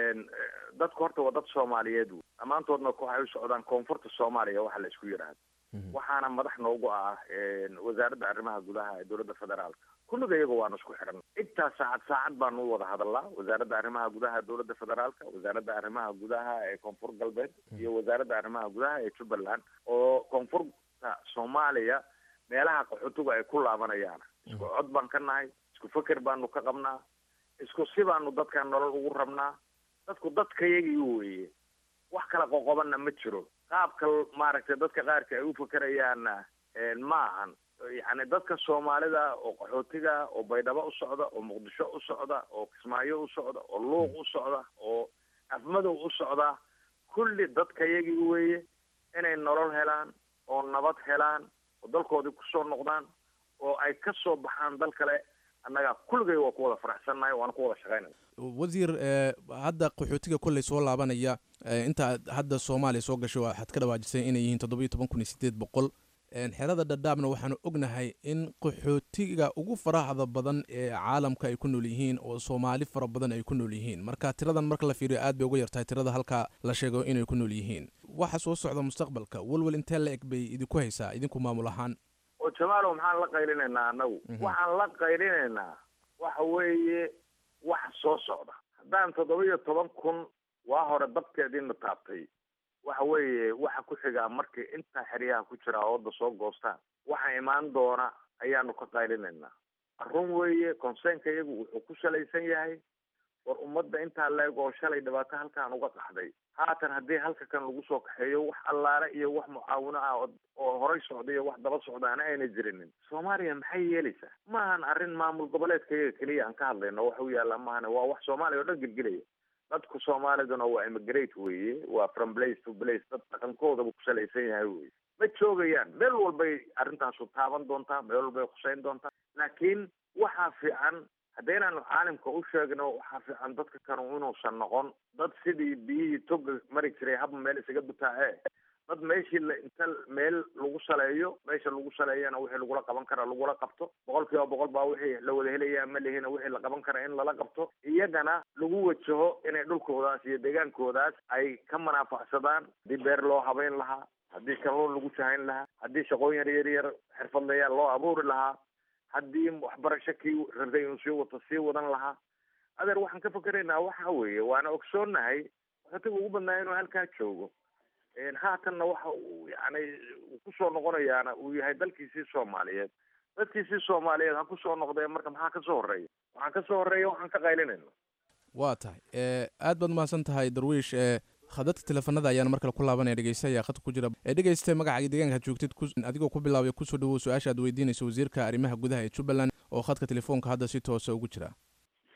dadku horta waa dad soomaaliyeed wey dhammaantoodna waxay u socdaan koonfurta soomaaliya waxa la isku yidhaahdo waxaana madax noogu ah wasaaradda arrimaha gudaha ee dowladda federaalka kulliga iyaga waanu isku xidhan intaa saacad saacad baanu u wada hadalnaa wasaaradda arrimaha gudaha dowladda federaalka wasaaradda arrimaha gudaha ee koonfur galbeed iyo wasaaradda arrimaha gudaha ee jubbaland oo koonfurta soomaaliya meelaha qaxootigu ay ku laabanayaan isku cod baan ka nahay isku feker baanu ka qabnaa isku si baanu dadkan nolol ugu rabnaa dadku dadkayagii weeye wax kala qoqobanna ma jiro qaabka maaragtay dadka qaarka ay u fakerayaanna ma ahan yacni dadka soomaalida oo qaxootiga oo baydhabo u socda oo muqdisho u socda oo kismaayo u socda oo luuq u socda oo afmadow u socda kulli dadkayagii weeye inay nolol helaan oo nabad helaan oo dalkoodii kusoo noqdaan oo ay ka soo baxaan dal kale annaga kulligay waa ku wada faraxsannahay waana ku wada shaqaynaya wasiir hadda qaxootiga kolley soo laabanaya inta hadda soomaaliya soo gashay waxaad ka dhawaajisay inay yihiin toddoba iyo toban kun iyo sideed boqol xerada dhadhaabna waxaanu ognahay in qaxootiga ugu faraxda badan ee caalamka ay ku nool yihiin oo soomaali fara badan ay ku nool yihiin marka tiradan marka la fiiriyo aad bay uga yartahay tirada halka la sheego inay ku nool yihiin waxa soo socda mustaqbalka welwel intee la eg bay idinku haysaa idinku maamul ahaan oo jamaalow maxaan la qaylinaynaa annagu waxaan la qaylinaynaa waxa weeye wax soo socda haddaan toddoba iyo toban kun waa hore dabkeediina taabtay waxa weeye waxa ku xigaa markay intaa xeryaha ku jira ooda soo goostaan waxa imaan doona ayaanu ka qaylinaynaa run weeye conseenka iyagu wuxuu ku salaysan yahay war ummadda intaa leeg oo shalay dhibaato halkaan uga qaxday haatan haddii halka kan lagu soo kaxeeyo wax allaale iyo wax mucaawino ah oo horay socda iyo wax daba socdaana ayna jirinin soomaaliya maxay yeelaysaa maahan arrin maamul goboleedka iyaga keliya aan ka hadlayno waxa u yaalla maahane waa wax soomaaliya oo dhan gelgelaya dadku soomaaliduna waa immigrate weeye waa from place to place dad dhaqankoodaba ku salaysan yahay weye ma joogayaan meel walbay arrintaasu taaban doontaa meel walbay khuseyn doontaa laakiin waxaa fiican haddaynaanu caalimka u sheegno waxaa fiican dadka kanu inuusan noqon dad sidii biyihii toga mari jiray haba meel isaga butaace dad meeshii la inta meel lagu saleeyo meesha lagu saleeyana wixii lagula qaban kara lagula qabto boqol kiiba boqol baa wixii la wada helayaa ma lihina wixii la qaban kara in lala qabto iyagana lagu wajaho inay dhulkoodaas iyo deegaankoodaas ay ka manaafacsadaan haddii beer loo habeyn lahaa haddii kalluun lagu jahayn lahaa haddii shaqooyin yar yar yar xirfadlayaal loo abuuri lahaa haddii waxbarasho kii rabtay inuu sii wato sii wadan lahaa adeer waxaan ka fikeraynaa waxa weeye waana ogsoonnahay qaxootiga ugu badnaa inuu halkaa joogo haatanna waxa uu yani kusoo noqonayaana uu yahay dalkiisii soomaaliyeed dadkiisii soomaaliyeed ha kusoo noqdeen marka maxaa kasoo horeeya waxaan kasoo horeeya waxaan ka qaylinayna waa tahay aad baad umahadsan tahay darwiish khadadka teleefanada ayaan markale ku laabanaya dhegeysta ayaa khadka ku jira ee dhegeysta magacaaga deegaanka joogtid adigoo ku bilaabay kusoo dhawow su-aasha aad weydiinayso wasiirka arrimaha gudaha ee jubbaland oo khadka telefoonka hadda si toosa ugu jira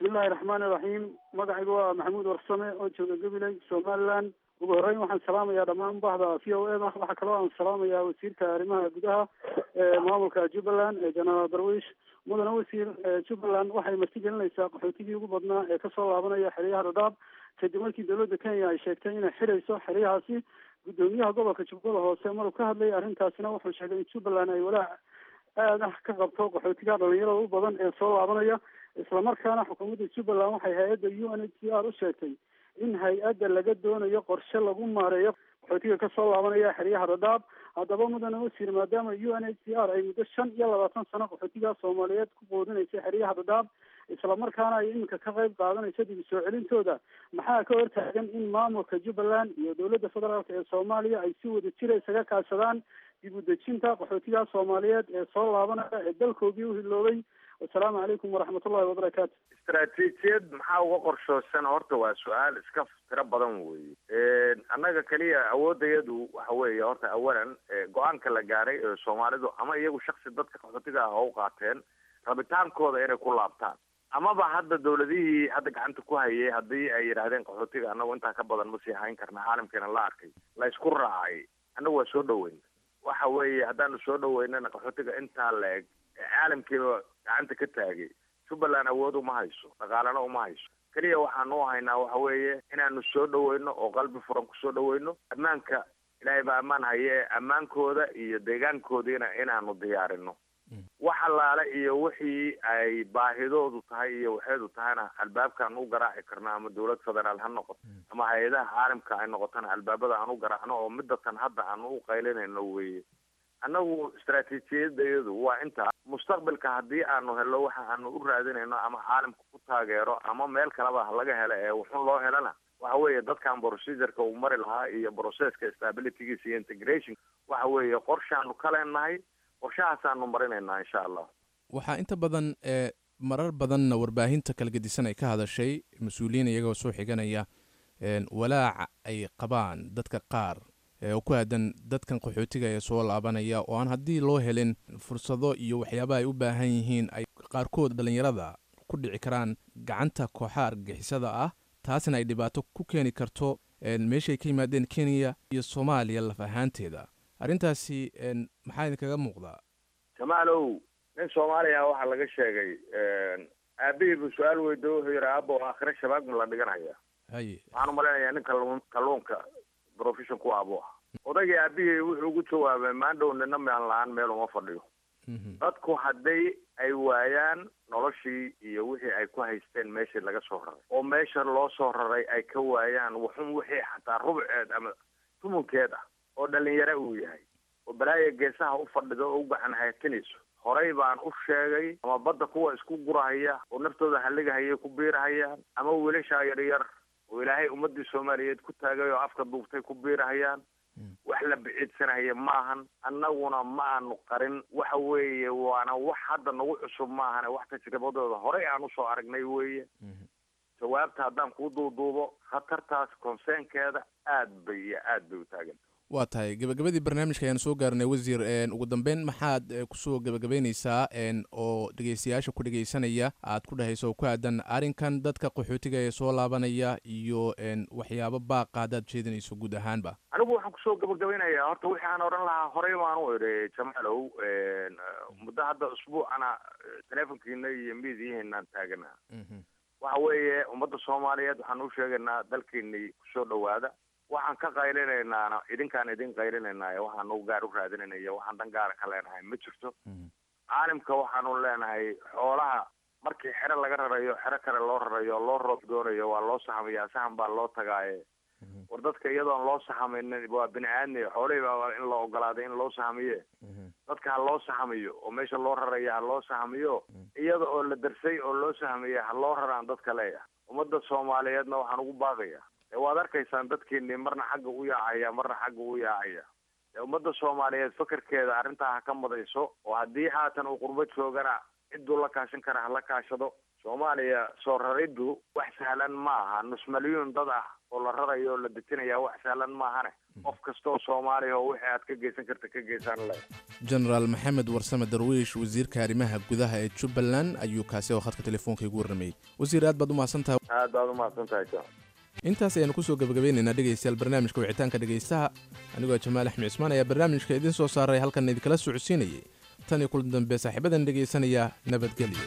bismillahi raxmaani iraxiim magacaygu waa maxamuud warsame oo jooga gabiley somaliland ugu horreyn waxaan salaamayaa dhammaan bahda v o m waxaa kaloo aan salaamayaa wasiirka arrimaha gudaha ee maamulka jubbaland ee jenaraal darwiish mudane wasiir jubbaland waxay martigelinaysaa qaxootigii ugu badnaa ee kasoo laabanaya xeryaha dhadhaab kadib markii dowladda kenya ay sheegtay inay xidhayso xeryahaasi guddoomiyaha gobolka jubbada hoose maruu ka hadlayay arrintaasina wuxuu sheegay in jubbaland ay walaac aad ah ka qabto qaxootiga dhalinyarada u badan ee soo laabanaya islamarkaana xukuumadda jubbaland waxay hay-adda u n h c r u sheegtay in hay-adda laga doonayo qorshe lagu maareeyo qaxootiga kasoo laabanaya xeryaha dhadhaab haddaba mudane wasiir maadaama u n h c r ay muddo shan iyo labaatan sano qaxootiga soomaaliyeed ku quudinaysa xeryaha dhadhaab islamarkaana ay iminka ka qayb qaadanayso dib soo celintooda maxaa ka hortaagan in maamulka jubbaland iyo dowladda federaalk ee soomaaliya ay si wada jira isaga kaashadaan dib u dejinta qaxootiga soomaaliyeed ee soo laabanaya ee dalkoodii u hiloobay wasalaamu calaykum waraxmatullahi wabarakaatu istaraatiijiyad maxaa uga qorshoosan horta waa su-aal iska tiro badan weeye annaga keliya awoodayadu waxa weeye horta awalan go-aanka la gaaray ee soomaalidu ama iyagu shaksi dadka qaxootiga ah oo u qaateen rabitaankooda inay ku laabtaan amaba hadda dawladihii hadda gacanta ku hayay haddii ay yidhaahdeen qaxootiga annagu intaa ka badan ma sii hayn karna caalamkeena la arkay la isku raacay annagu waa soo dhaweyn waxa weeye haddaanu soo dhaweynana qaxootiga intaa la eg caalamkiiba gacanta ka taagay jubbaland awood uma hayso dhaqaalana uma hayso keliya waxaanu u haynaa waxa weeye inaanu soo dhaweyno oo qalbi furan kusoo dhaweyno ammaanka ilaahay baa ammaan haye ammaankooda iyo deegaankoodiina inaanu diyaarino wax allaale iyo wixii ay baahidoodu tahay iyo waxeedu tahayna albaabkaan u garaaci karno ama dawlad federaal ha noqoto ama hay-adaha caalamka ay noqotona albaabada aan u garaacno oo midatan hadda aanu u qaylinayno weeye annagu istaraatiijiyadayadu waa intaa mustaqbalka haddii aanu helo waxa aanu u raadinayno ama caalamka ku taageero ama meel kaleba laga helo ee wuxun loo helana waxa weeye dadkan procedureka uu mari lahaa iyo processka stabilitygiisa iyo integration waxa weeye qorshaanu ka leenahay qorshahaasaanu marinaynaa insha allah waxaa inta badan ee marar badanna warbaahinta kala gedisan ay ka hadashay mas-uuliyiin iyagoo soo xiganaya walaaca ay qabaan dadka qaar oo ku aadan dadkan qaxootiga ee soo laabanaya oo aan haddii loo helin fursado iyo waxyaabaha ay u baahan yihiin ay qaarkood dhallinyarada ku dhici karaan gacanta kooxaha argagixisada ah taasna ay dhibaato ku keeni karto meeshay ka yimaadeen kenya iyo soomaaliya laf ahaanteeda arrintaasi maxaa idinkaga muuqdaa jamaalow nin soomaaliya waxaa laga sheegay aabihii buu su-aal weydo wuxuu yidhi aabo aakhire shabaag ma la dhiganaya haye waxaan umalaynayaa nin kalluun kalluunka profession ku abu ah odaygii aabihii wuxuu ugu jawaabay maandhow nina mean la-aan meel uma fadhiyo dadku hadday ay waayaan noloshii iyo wixii ay ku haysteen meeshii laga soo raray oo meesha loo soo raray ay ka waayaan wuxun wixii xataa rubceed ama tumunkeed ah oo dhalinyaro uu yahay oo balaaya geesaha u fadhido oo u gacan haytinayso horey baan u sheegay ama badda kuwa isku gurahaya oo naftooda halligahayay ku biirahayaan ama wiilashaa yaryar oo ilaahay ummadii soomaaliyeed ku taagay oo afka duubtay ku biirahayaan wax la biciidsanaya maahan annaguna ma aanu qarin waxa weeye waana wax hadda nagu cusub maahane wax tajribadooda horey aan usoo aragnay weeye jawaabta haddaan kuu duuduubo khatartaas konseenkeeda aad bay iyo aad bay u taagan waa tahay gabagabadii barnaamijka ayaan soo gaarnay wasiir ugu dambeyn maxaad kusoo gabagabeyneysaa oo dhegeystayaasha ku dhegeysanaya aad ku dhehayso ku aadan arrinkan dadka qaxootiga ee soo laabanaya iyo waxyaabo baaqa haddaad jeedinayso guud ahaanba anigu waxaan kusoo gabagabeynayaa horta wixii aan odhan lahaa horey baan u idhi jamaalow muddo hadda usbuucana teleefonkiina iyo miidiyaheennaan taaganaa waxa weeye ummadda soomaaliyeed waxaan u sheegaynaa dalkeenii kusoo dhawaada waxaan ka qaylinaynaana idinkaan idin qaylinaynaay waxaanu gaar u raadinaynayo waxaan dan gaara ka leenahay ma jirto caalimka waxaanu leenahay xoolaha markii xero laga rarayo xero kale loo rarayo loo roob doonayo waa loo saxamayaa saxan baa loo tagaaye war dadka iyadoon loo saxamaynin waa bini aadmi xoolihii baa in la ogolaaday in loo saxamiye dadka ha loo saxamiyo oo meesha loo raraya ha loo saxamiyo iyada oo la darsay oo loo saxamiya ha loo raraan dadka leeya ummadda soomaaliyeedna waxaan ugu baaqaya waad arkaysaan dadkeenii marna xagga u yaacaya marna xagga u yaacaya ummadda soomaaliyeed fakarkeeda arrintaa ha ka madayso oo haddii haatan uu qurbo joogana cidduu la kaashan kara hala kaashado soomaaliya soo rariddu wax sahlan ma aha nus malyuun dad ah oo la rarayo oo la dejinaya wax sahlan maahane qof kastoo soomaaliya oo wixii aad ka geysan karta ka geysaan le jenaraal maxamed warsame darwiish wasiirka arrimaha gudaha ee jubbaland ayuu kaasi oo khadka telefoonka igu warramayey wasiir aad baad u mahadsan tahay aad baad umahadsan tahay john intaas ayaanu kusoo gabagabeynaynaa dhegaystayaal barnaamijka wicitaanka dhegaystaha anigoo jamaal axmed cismaan ayaa barnaamijka idiin soo saaray halkan idinkala socodsiinayay tan iyo kulan dambe saaxiibadan dhegaysanaya nabadgelyo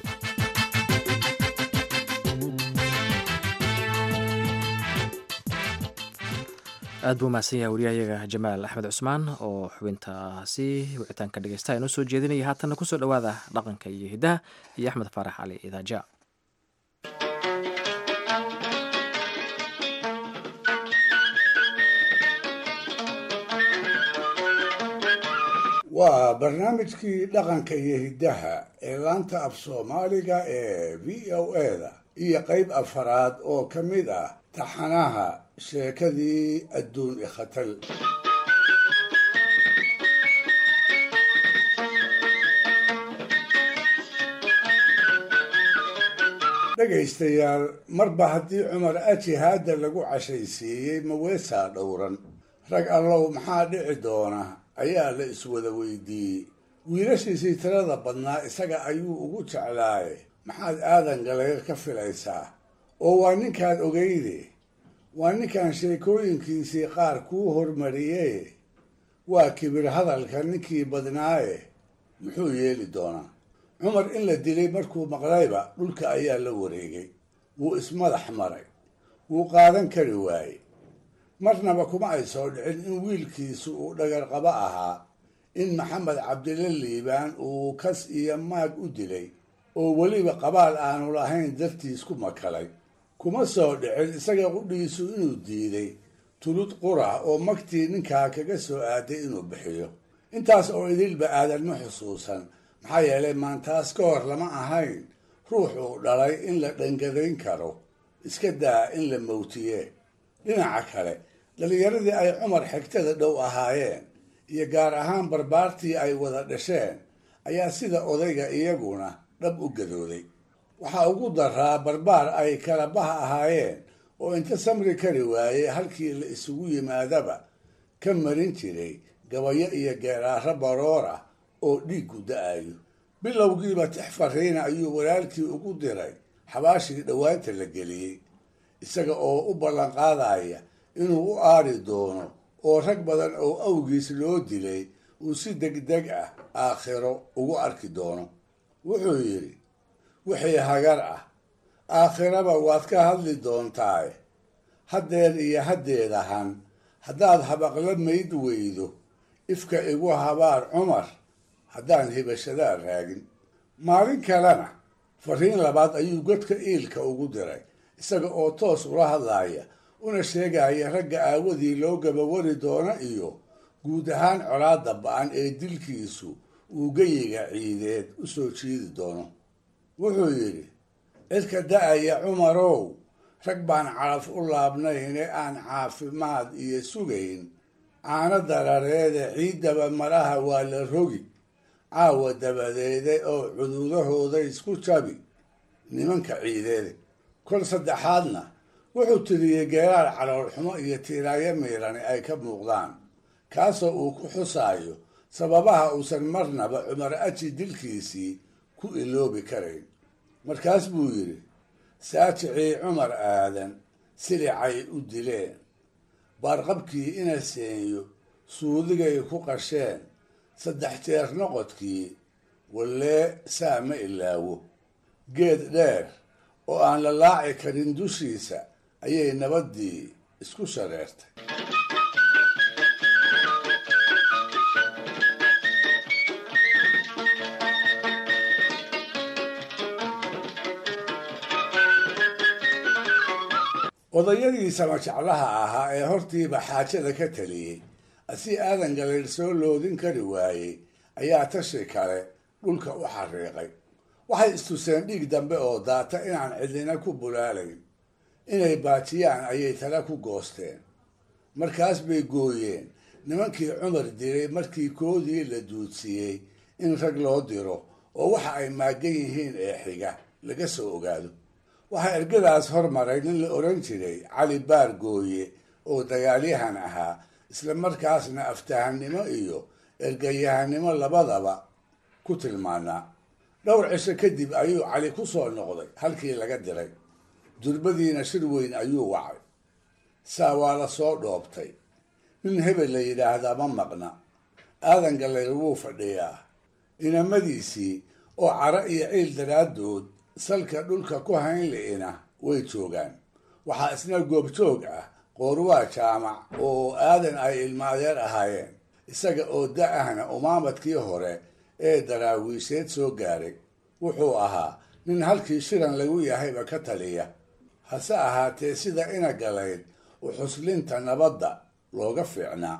aad buu mahadsan yahay wariyahayaga jamaal axmed cusmaan oo xubintaasi wicitaanka dhegeystaha inoo soo jeedinaya haatanna kusoo dhowaada dhaqanka iyo hiddaha iyo axmed faarax cali idaaja waa barnaamijkii dhaqanka iyo hiddaha ee laanta af soomaaliga ee v o eda iyo qayb afaraad oo ka mid ah taxanaha sheekadii adduun ikhatal dhegaystayaal marba haddii cumar aji haadda lagu cashaysiiyey maweesaa dhowran rag allow maxaa dhici doona ayaa la iswada weydiiyey wiilashiisii tirada badnaa isaga ayuu ugu jeclaaye maxaad aadan galaga ka filaysaa oo waa ninkaad ogeyde waa ninkan sheekooyinkiisii qaar kuu hormariyee waa kibir hadalka ninkii badnaaye muxuu yeeli doonaa cumar in la dilay markuu maqlayba dhulka ayaa la wareegay wuu ismadax maray wuu qaadan kari waayey marnaba kuma ay soo dhicin in wiilkiisu uu dhagarqabo ahaa in maxamed cabdille liibaan uu kas iyo maag u dilay oo weliba qabaal aanu lahayn dartiis ku makalay kuma soo dhicin isaga qudhiisu inuu diiday tulud qura oo magtii ninkaa kaga soo aaday inuu bixiyo intaas oo idilba aadan ma xusuusan maxaa yeelay maantaas ka hor lama ahayn ruuxuu dhalay in la dhangadayn karo iska daa in la mawtiye dhinaca kale dhallinyaradii ay cumar xigtada dhow ahaayeen iyo gaar ahaan barbaartii ay wada dhasheen ayaa sida odayga iyaguna dhab u gadooday waxaa ugu daraa barbaar ay kala baha ahaayeen oo inta samri kari waayey halkii la isugu yimaadaba ka marin jiray gabayo iyo geeraaro baroor ah oo dhiiggu da-ayo bilowgiiba tix fariina ayuu walaalkii ugu diray xabaashii dhowaanta la geliyey isaga oo u ballanqaadaya inuu u aari doono oo rag badan oo awgiis loo dilay uu si degdeg ah aakhiro ugu arki doono wuxuu yidhi wixii hagar ah aakhiraba waad ka hadli doontaaye haddeer iyo haddeed ahan haddaad habaqla mayd weydo ifka igu habaar cumar haddaan hibashadaa raagin maalin kalena fariin labaad ayuu godka iilka ugu diray isaga oo toos ula hadlaaya una sheegaya ragga aawadii loo gabawari doono iyo guud ahaan colaadda ba-an ee dilkiisu uu geyiga ciideed u soo jiidi doono wuxuu yidhi cidka da-aya cumarow rag baan calaf u laabnayne aan caafimaad iyo sugayn caano darareede ciiddaba malaha waa la rogi caawa dabadeede oo cududahooda isku jabi nimanka ciideede kol saddexaadna wuxuu tiriyey geeraar caloolxumo iyo tiiraayo miirani ay ka muuqdaan kaasoo uu ku xusaayo sababaha uusan marnaba cumar aji dilkiisii ku iloobi karayn markaas buu yidhi saajicii cumar aadan silicay u dileen baarqabkii ina seenyo suudigay ku qasheen saddex jeer noqodkii wallee saa ma ilaawo geed dheer oo aan la laaci karin dushiisa ayay nabaddii isku shareertay odayadii samajeclaha ahaa ee hortiiba xaajada ka taliyey asii aadan galeer soo loodin kari waayey ayaa tashi kale dhulka u xariiqay waxay istuseen dhiig dambe oo daata inaan cidina ku bulaalayn inay baajiyaan ayay tala ku goosteen markaas bay gooyeen nimankii cumar diray markii koodii la duudsiiyey in rag loo diro oo waxa ay maagan yihiin ee xiga laga soo ogaado waxaa ergadaas hormaray nin la odhan jiray cali baar gooye oo dagaalyahan ahaa isla markaasna aftahannimo iyo ergayahanimo labadaba ku tilmaanaa dhowr cisho kadib ayuu cali ku soo noqday halkii laga diray durbadiina shir weyn ayuu wacay saa waa la soo dhoobtay nin hebel la yidhaahdaa ma maqna aadan gallayr wuu fadhiyaa inamadiisii oo caro iyo ciil daraaddood salka dhulka ku hayn li'ina way joogaan waxaa isna goobjoog ah qoorwaa jaamac oo aadan ay ilmo adeer ahaayeen isaga oo da ahna umaamadkii hore ee daraawiisheed soo gaaray wuxuu ahaa nin halkii shiran lagu yahayba ka taliya hase ahaatee sida ina galayd u xuslinta nabadda looga fiicnaa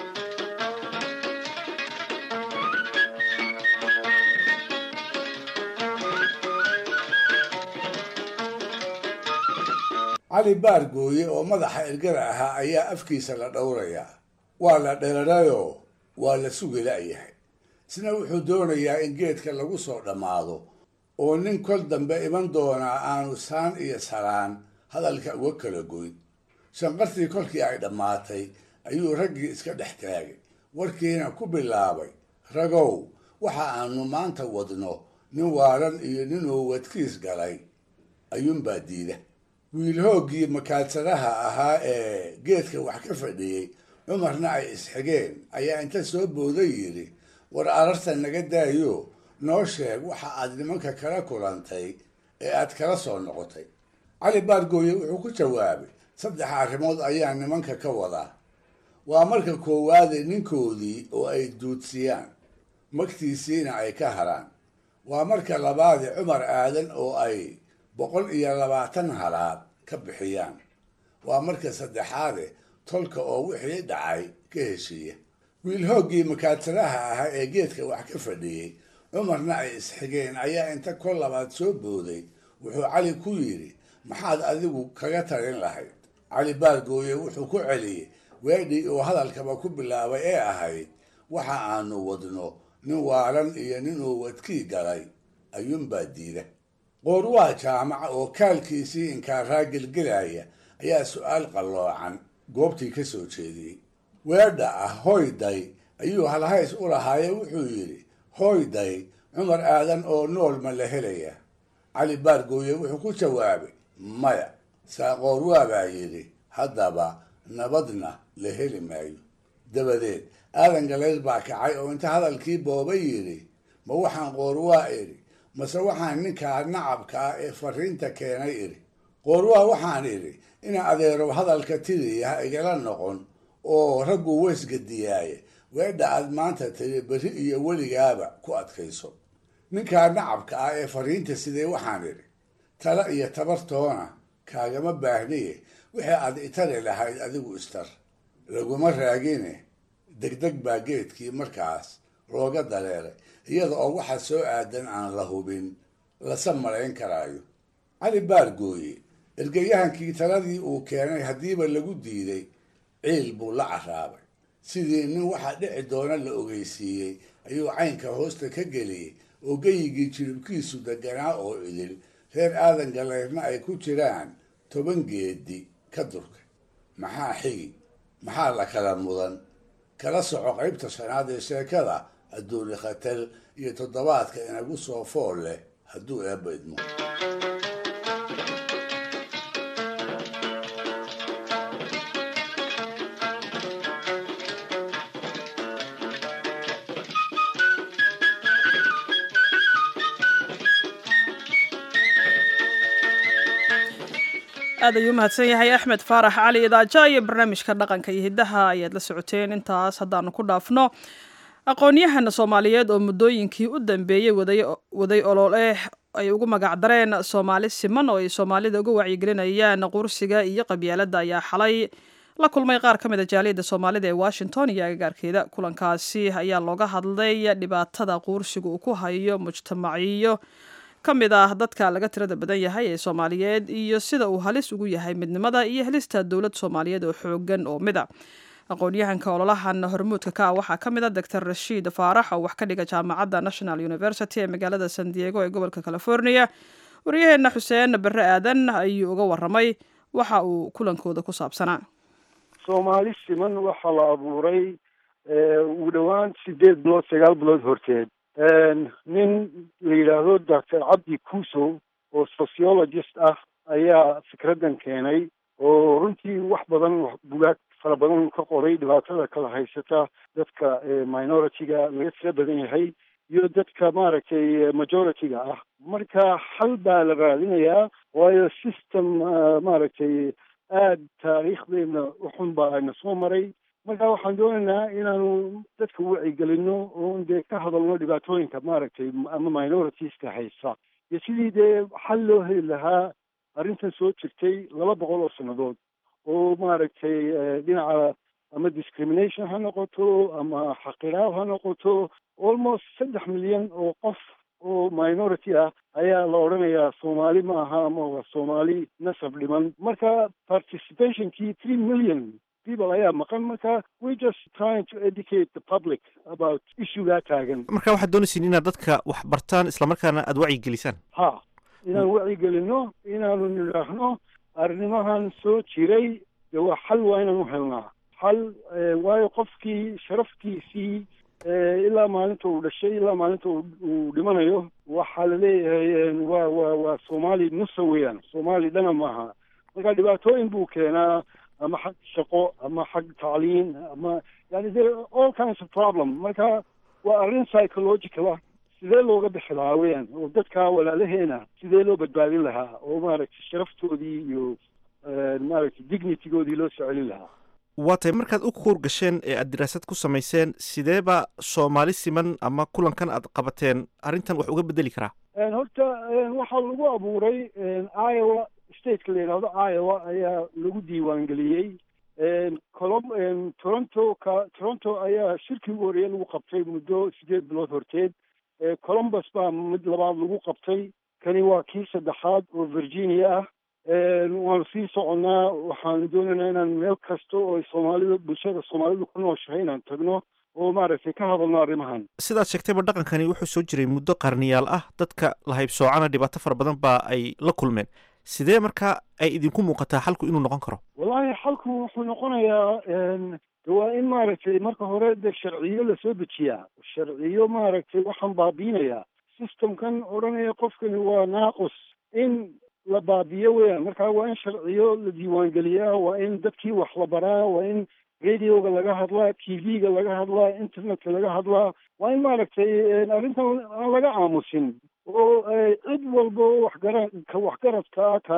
cali baar gooye oo madaxa ergada ahaa ayaa afkiisa la dhowrayaa waa la dherarayoo waa la sugi la'yahay isna wuxuu doonayaa in geedka lagu soo dhammaado oo nin kol dambe iman doonaa aanu saan iyo saraan hadalka uga kala goyn shanqartii kolkii ay dhammaatay ayuu raggii iska dhex taagay warkiina ku bilaabay ragow waxa aanu maanta wadno nin waaran iyo ninuu wadkiis galay ayuunbaa diida wiil hooggii makaadsadaha ahaa ee geedka wax ka fadhiyey cumarna ay isxigeen ayaa inta soo booday yidhi war ararta naga daayo noo sheeg waxa aad nimanka kala kulantay ee aad kala soo noqotay cali baargooye wuxuu ku jawaabay saddex arrimood ayaa nimanka ka wadaa waa marka koowaade ninkoodii oo ay duudsiyaan magtiisiina ay ka haraan waa marka labaade cumar aadan oo ay boqol iyo labaatan halaad ka bixiyaan waa marka saddexaade tolka oo wixii dhacay ka heshiiya wiil hooggii makaadsadaha ahaa ee geedka wax ka fadhiyey cumarna ay isxigeen ayaa inta kol labaad soo booday wuxuu cali ku yidhi maxaad adigu kaga talin lahayd cali baargooye wuxuu ku celiyey weedhii uu hadalkaba ku bilaabay ee ahayd waxa aanu wadno nin waaran iyo ninuu wadkii galay ayuunbaa diida qoorwaa jaamaca oo kaalkiisii inkaaraa gelgelaya ayaa su-aal qalloocan goobtii ka soo jeediyey weedha ah hoyday ayuu halhays u lahaaye wuxuu yidhi hoyday cumar aadan oo nool ma la helaya cali baargooye wuxuu ku jawaabay maya saa qoorwaa baa yidhi haddaba nabadna la heli maayo dabadeed aadan galayr baa kacay oo inta hadalkii booba yidhi ma waxaan qoorwaa idhi mase waxaan ninkaa nacabka ah ee fariinta keenay idhi qoorwaa waxaan idhi ina adeero hadalka tiriya ha igala noqon oo raggu weysgadiyaaye weedha aad maanta tiri berri iyo weligaaba ku adkayso ninkaa nacabka ah ee fariinta sidee waxaan idhi tala iyo tabartoona kaagama baahniye wixii aad itari lahayd adigu istar laguma raagine degdeg baa geedkii markaas looga dareeray iyada oo waxa soo aadan aan la hubin lase malayn karaayo cali baargooye ergayahankii taladii uu keenay haddiiba lagu diiday ciil buu la caraabay sidii nin waxa dhici doona la ogeysiiyey ayuu caynka hoosta ka geliyey oo geyigii jiribkiisu deganaa oo idil reer aadan galeyrna ay ku jiraan toban geedi ka durkay maxaa xigi maxaa la kala mudan kala soco qaybta shanaad ee sheekada adduuni khatal iyo toddobaadka inagu soo fool leh hadduu eebba idmo aad ayuu umahadsan yahay axmed faarax cali idaaja iyo barnaamijka dhaqanka iyo hiddaha ayaad la socoteen intaas haddaanu ku dhaafno aqoon-yahana soomaaliyeed oo muddooyinkii u dambeeyey waday olole ay ugu magacdareen soomaali siman oo ay soomaalida uga wacyigelinayaan qursiga iyo qabyaaladda ayaa xalay la kulmay qaar ka mida jaaliyadda soomaalida ee washington iyo agagaarkeeda kulankaasi ayaa looga hadlay dhibaatada quursiga uu ku hayo mujtamaciyo ka mid ah dadka laga tirada badan yahay ee soomaaliyeed iyo sida uu halis ugu yahay midnimada iyo helista dowlad soomaaliyeed oo xoogan oo mida aqoon-yahanka ololahan hormuudka ka ah waxaa ka mid a doctor rashiid faarax oo wax ka dhiga jaamacadda national university ee magaalada san diego ee gobolka california waryaheenna xuseen barre aadan ayuu uga waramay waxa uu kulankooda ku saabsanaa soomaali siman waxaa la abuuray ugu dhowaan sideed bilood sagaal bilood horteed nin la yidhaahdo doctor cabdi kuusow oo sociologist ah ayaa fikraddan keenay oo runtii wax badan bugaag fara badan ka qoray dhibaatada kala haysata dadka minority-ga laga tira badan yahay iyo dadka maaragtay majority-ga ah marka xal baa la raadinayaa waayo system maaragtay aada taariikhdeena uxun baa ayna soo maray marka waxaan doonaynaa inaanu dadka wacyigelino oon dee ka hadalno dhibaatooyinka maaragtay ama minoritiska haysa iyo sidii dee xal loo heli lahaa arrintan soo jirtay laba boqol oo sannadood oo maaragtay dhinaca ama discrimination ha noqoto ama xaqiraab ha noqoto almost saddex milyan oo qof oo minority ah ayaa la odhanayaa soomaali ma aha ama waa soomaali nasab dhiman marka participationkii three million people ayaa maqan marka we just trying to educate the public about issuegaa taagan marka waxaad doonaysiin inaad dadka wax bartaan islamarkaana aada wacyigelisaan ha inaan wacyigelino inaanu nidhaahno arrimahan soo jiray dee waa xal waa inaan u helnaa xal waayo qofkii sharaftiisii ilaa maalinta uu dhashay ilaa maalinta uu dhimanayo waxaa laleeyahay waa waa waa soomaali nusa weeyaan soomaali dhana maaha marka dhibaatooyin buu keenaa ama xag shaqo ama xag tacliin ama yani there all kinds of problem marka waa arrin psychological ah sidee looga bixi lahaa weeyaan oo dadka walaalaheena sidee loo badbaadin lahaa oo maaragtay sharaftoodii iyo maaragtay dignitygoodii loo soo celin lahaa waa tahay markaad u kuur gasheen ee aad diraasad ku samayseen sideeba soomaali siman ama kulankan aad qabateen arrintan wax uga bedeli karaa horta waxaa lagu abuuray iowa stateka la yidhaahdo iowa ayaa lagu diiwaangeliyey colom toronto ka toronto ayaa shirkii ugu horreeye lagu qabtay muddo sideed bilood horteed columbus baa mid labaad lagu qabtay kani waa kii saddexaad oo virginia ah waanu sii soconnaa waxaanu doonaynaa inaan meel kasta oo ay soomaalida bulshada soomaalidu ku nooshahay inaan tagno oo maaragtay ka hadalno arrimahan sidaad sheegtayba dhaqankani wuxuu soo jiray muddo qarniyaal ah dadka la haybsoocana dhibaato fara badan baa ay la kulmeen sidee markaa ay idinku muuqataa xalku inuu noqon karo wallaahi xalku wuxuu noqonayaa waa in maaragtay marka hore de sharciyo lasoo dejiyaa sharciyo maaragtay waxaan baabiinayaa systemkan odhanaya qofkani waa naaqus in la baabiyo weeyaan marka waa in sharciyo la diiwaangeliyaa waa in dadkii wax la baraa waa in radioga laga hadlaa t v-ga laga hadlaa internetka laga hadlaa waa in maaragtay arrintan aan laga aamusin oo cid walba oo waxgara ka waxgaradka ka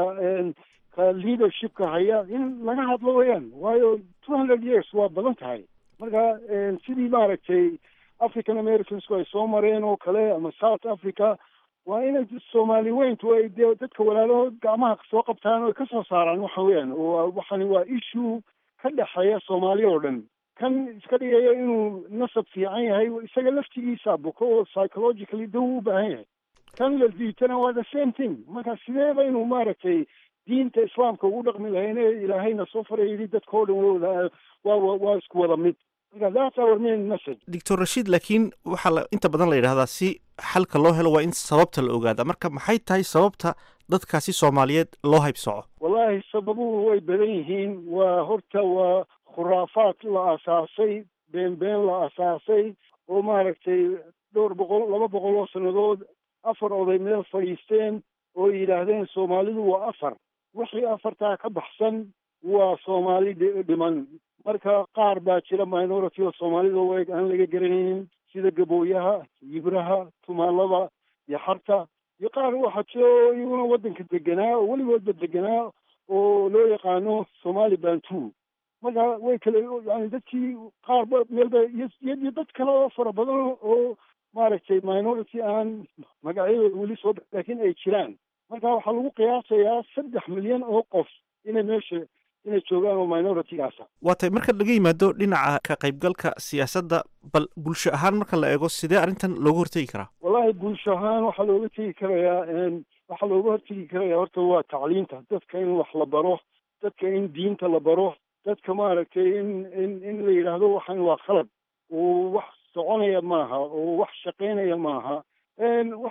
ka leadershipka haya in laga hadlo weeyaan waayo two hundred years waa badan tahay marka sidii maaragtay african americansku ay soo mareen oo kale ama south africa waa inay soomaali weyntu ay dee dadka walaalahood gacmaha soo qabtaan oo ay kasoo saaraan waxa weeyaan oo waxani waa issue ka dhexeeya soomaali oo dhan kan iska dhigaya inuu nasab fiican yahay isaga laftigiisa buko oo psychologically daw u baahan yahay kan la diitana waa the same thing marka sideeba inuu maaragtay diinta islaamka ugu dhaqmi lahayn ee ilaahayna soo faray yidhi dadka oo dhan wada waa waa isku wada mid marka that's our main message doctor rashiid laakiin waxaa la inta badan la yidhahdaa si xalka loo helo waa in sababta la ogaada marka maxay tahay sababta dadkaasi soomaaliyeed loo haybsoco wallaahi sababuhu way badan yihiin waa horta waa khuraafaad la asaasay been been la asaasay oo maaragtay dhowr boqol laba boqol oo sannadood afar oday meel fadhiisteen oo yidhaahdeen soomaalidu waa afar wixii afartaa ka baxsan waa soomaali dhiman marka qaar baa jira minority oo soomaalida u eg aan laga garanaynin sida gabooyaha yibraha tumaalada iyo xarta iyo qaar waxaa jira oo iyaguna waddanka deganaa oo weligoodba deganaa oo loo yaqaano somali bantu marka way kale yani dadkii qaarba meelba iyo dad kale oo fara badan oo maaragtay minority aan magacyadooda weli soo laakiin ay jiraan marka waxaa lagu qiyaasayaa saddex milyan oo qof inay meesha inay joogaan oo minority-gaasa waa tay marka laga yimaado dhinaca ka qaybgalka siyaasadda bal bulsho ahaan marka la eego sidee arrintan looga hortegi karaa wallahi bulsho ahaan waxaa looga tegi karayaa waxaa looga hortegi karayaa horta waa tacliinta dadka in wax la baro dadka in diinta la baro dadka maaragtay in in in la yidhaahdo waxan waa khalad oo wax soconaya maaha oo wax shaqaynaya maaha waxaa u baahan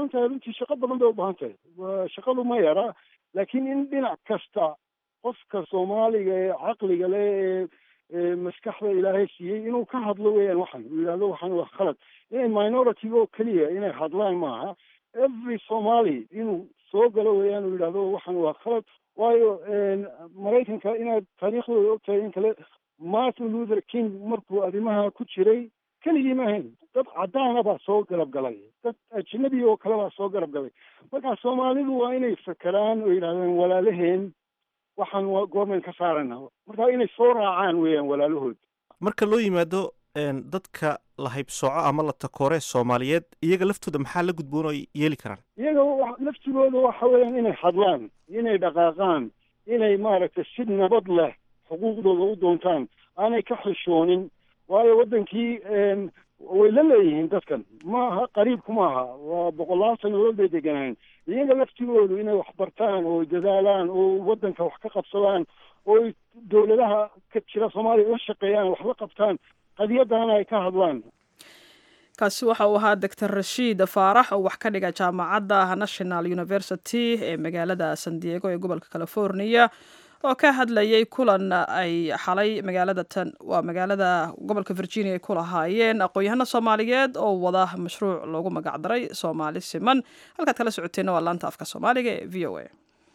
baahan tahay runtii shaqo badan bay u baahan tahay waa shaqadu ma yara laakiin in dhinac kasta qofka soomaaliga ee caqliga leh ee ee maskaxda ilaahay siiyey inuu ka hadlo weeyaan waxan uu yidhahdo waxan waa khalad inay minority oo keliya inay hadlaan maaha every somali inuu soo galo weeyaan uu yidhahdo waxan waa khalad waayo maraykanka inaad taariikhdooda ogtahay in kale martin luther king markuu arrimaha ku jiray keligii ma ahayn dad caddaana baa soo garab galay dad ajnabi oo kale baa soo garab galay marka soomaalidu waa inay fakeraan oo yidhahdeen walaalaheen waxaan waa goormayn ka saarana marka inay soo raacaan weeyaan walaalahood marka loo yimaado dadka la haybsooco ama la takoore soomaaliyeed iyaga laftooda maxaa la gudboon oo ay yeeli karaan iyaga laftigooda waxa weeyaan inay hadlaan inay dhaqaaqaan inay maaragtay si nabad leh xuquuqdooda u doontaan aanay ka xishoonin waayo waddankii way la leeyihiin dadkan maaha qariibku maaha waa boqolaal sanadood bay deganaayen iyaga laftigoodu inay wax bartaan oo dadaalaan oo waddanka wax ka qabsadaan oo dowladaha ka jira soomaaliya la shaqeeyaan wax la qabtaan qadiyadana ay ka hadlaan kaasi waxa uu ahaa doctor rashiid faarax oo wax ka dhiga jaamacadda national university ee magaalada san diego ee gobolka california oo ka hadlayay kulan ay xalay magaalada tan waa magaalada gobolka virginia ay ku lahaayeen aqoon-yahano soomaaliyeed oo wada mashruuc loogu magacdaray soomaali siman halkaad kala socoteenna waa laanta afka soomaaliga ee v o a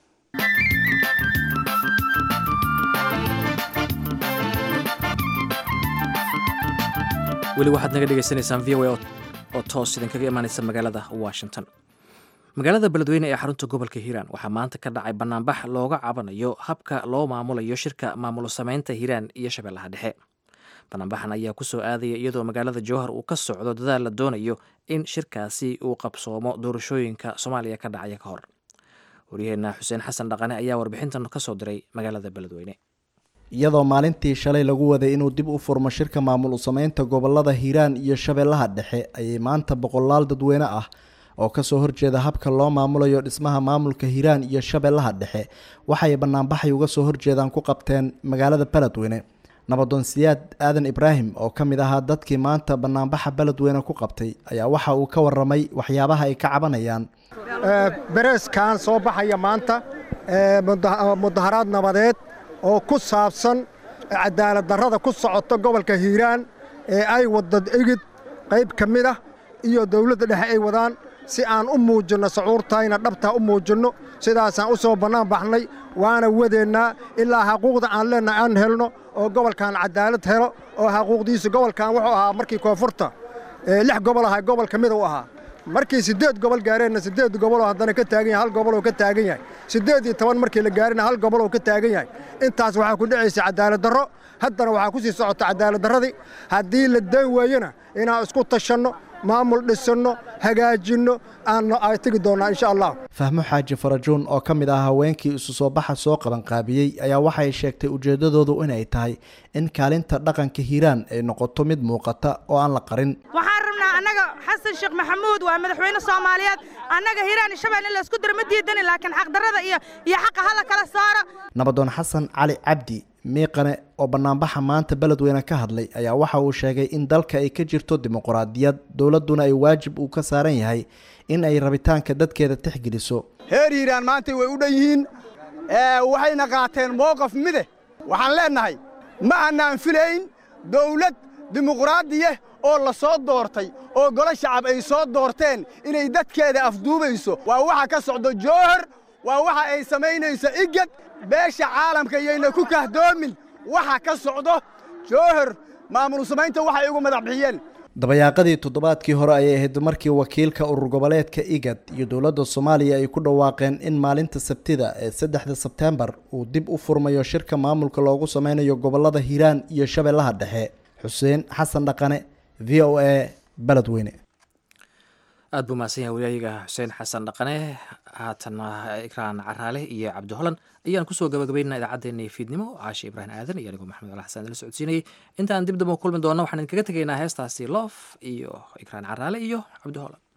weli waxaad naga dhegaysanaysaan v o a oo toos idinkaga imaanaysa magaalada washington magaalada beledweyne ee xarunta gobolka hiiraan waxaa maanta ka dhacay banaanbax looga cabanayo habka loo maamulayo shirka maamulo sameynta hiiraan iyo shabeellaha dhexe banaanbaxan ayaa ku soo aadaya iyadoo magaalada jowhar uu ka socdo dadaal la doonayo in shirkaasi uu qabsoomo doorashooyinka soomaaliya ka dhacaya ka hor waryaheena xuseen xasan dhaqane ayaa warbixintan ka soo diray magaalada beledweyne iyadoo maalintii shalay lagu waday inuu dib u furmo shirka maamul usameynta gobolada hiiraan iyo shabeellaha dhexe ayay maanta boqolaal dadweyne ah oo kasoo horjeeda habka loo maamulayo dhismaha maamulka hiiraan iyo shabeellaha dhexe waxay banaanbaxay uga soo horjeedaan ku qabteen magaalada beledweyne nabadoon siyaad aadan ibraahim oo ka mid ahaa dadkii maanta banaanbaxa beledweyne ku qabtay ayaa waxa uu ka waramay waxyaabaha ay ka cabanayaan bereeskan soo baxaya maanta mudaharaad nabadeed oo ku saabsan cadaalad darrada ku socota gobolka hiiraan ee ay wadda igid qayb ka mid ah iyo dawladda dhexe ay wadaan si aan u muujinno sacuurtayna dhabtaa u muujinno sidaasaan u soo bannaan baxnay waana wadeennaa ilaa xaquuqda aan leennahay aan helno oo gobolkan cadaalad helo oo xaquuqdiisu gobolkan wuxuu ahaa markii koonfurta lix gobol ahaa gobol ka mid u ahaa markii siddeed gobol gaareenna siddeed goboloo haddana ka taagan yahay hal goboloo ka taagan yahay siddeed iyo toban markii la gaarina hal goboloo ka taagan yahay intaas waxaa ku dhacaysa cadaalad darro haddana waxaa ku sii socota cadaalad darradii haddii la dayn waayona inaan isku tashanno maamul dhisanno hagaajinno aan ay tegi doonnaa insha allah fahmo xaaji farajuun oo ka mid ah haweenkii isu soo baxa soo qabanqaabiyey ayaa waxay sheegtay ujeeddadoodu inay tahay in kaalinta dhaqanka hiiraan ay noqoto mid muuqata oo aan la qarin waxaan rabnaa annaga xasan sheekh maxamuud waa madaxweyne soomaaliyeed annaga hiiraan iyo shabeelle in laysku diro ma diidani laakiin xaqdarrada iyo iyo xaqa hala kala saara nabadoon xasan cali cabdi miiqane oo banaanbaxa maanta beledweyne ka hadlay ayaa waxa uu sheegay in dalka ay ka jirto dimuquraadiyad dowladduna ay waajib uu ka saaran yahay in ay rabitaanka dadkeeda tixgeliso heer hiiraan maantay way u dhan yihiin waxayna qaateen mowqaf mide waxaan leennahay ma annaan filayn dawlad dimuquraadiya oo la soo doortay oo golo shacab ay soo doorteen inay dadkeeda afduubayso waa waxa ka socdo jowhar waa waxa ay samaynayso igad beesha caalamka iyayna ku kahdoomin waxa ka socdo jowhar maamul samaynta waxay ugu madax bixiyeen dabayaaqadii toddobaadkii hore ayay ahayd markii wakiilka urur goboleedka igad iyo dowladda soomaaliya ay ku dhawaaqeen in maalinta sabtida ee saddexda sebteembar uu dib u furmayo shirka maamulka loogu sameynayo gobolada hiiraan iyo shabeellaha dhexe xuseen xasan dhaqane v o a beledweyne aad buu mahadsan yahay waryayiga xuseen xasan dhaqane haatana ikraan caraale iyo cabdi holan ayaan kusoo gabagabaynaa idaacaddeenii fiidnimo caashe ibraahim aadan iyo anigoo maxamed al xasan la socodsiinayay intaan dib damba kulmi doonna waxaan idinkaga tegaynaa heestaasi loof iyo ikraan caraale iyo cabdi holan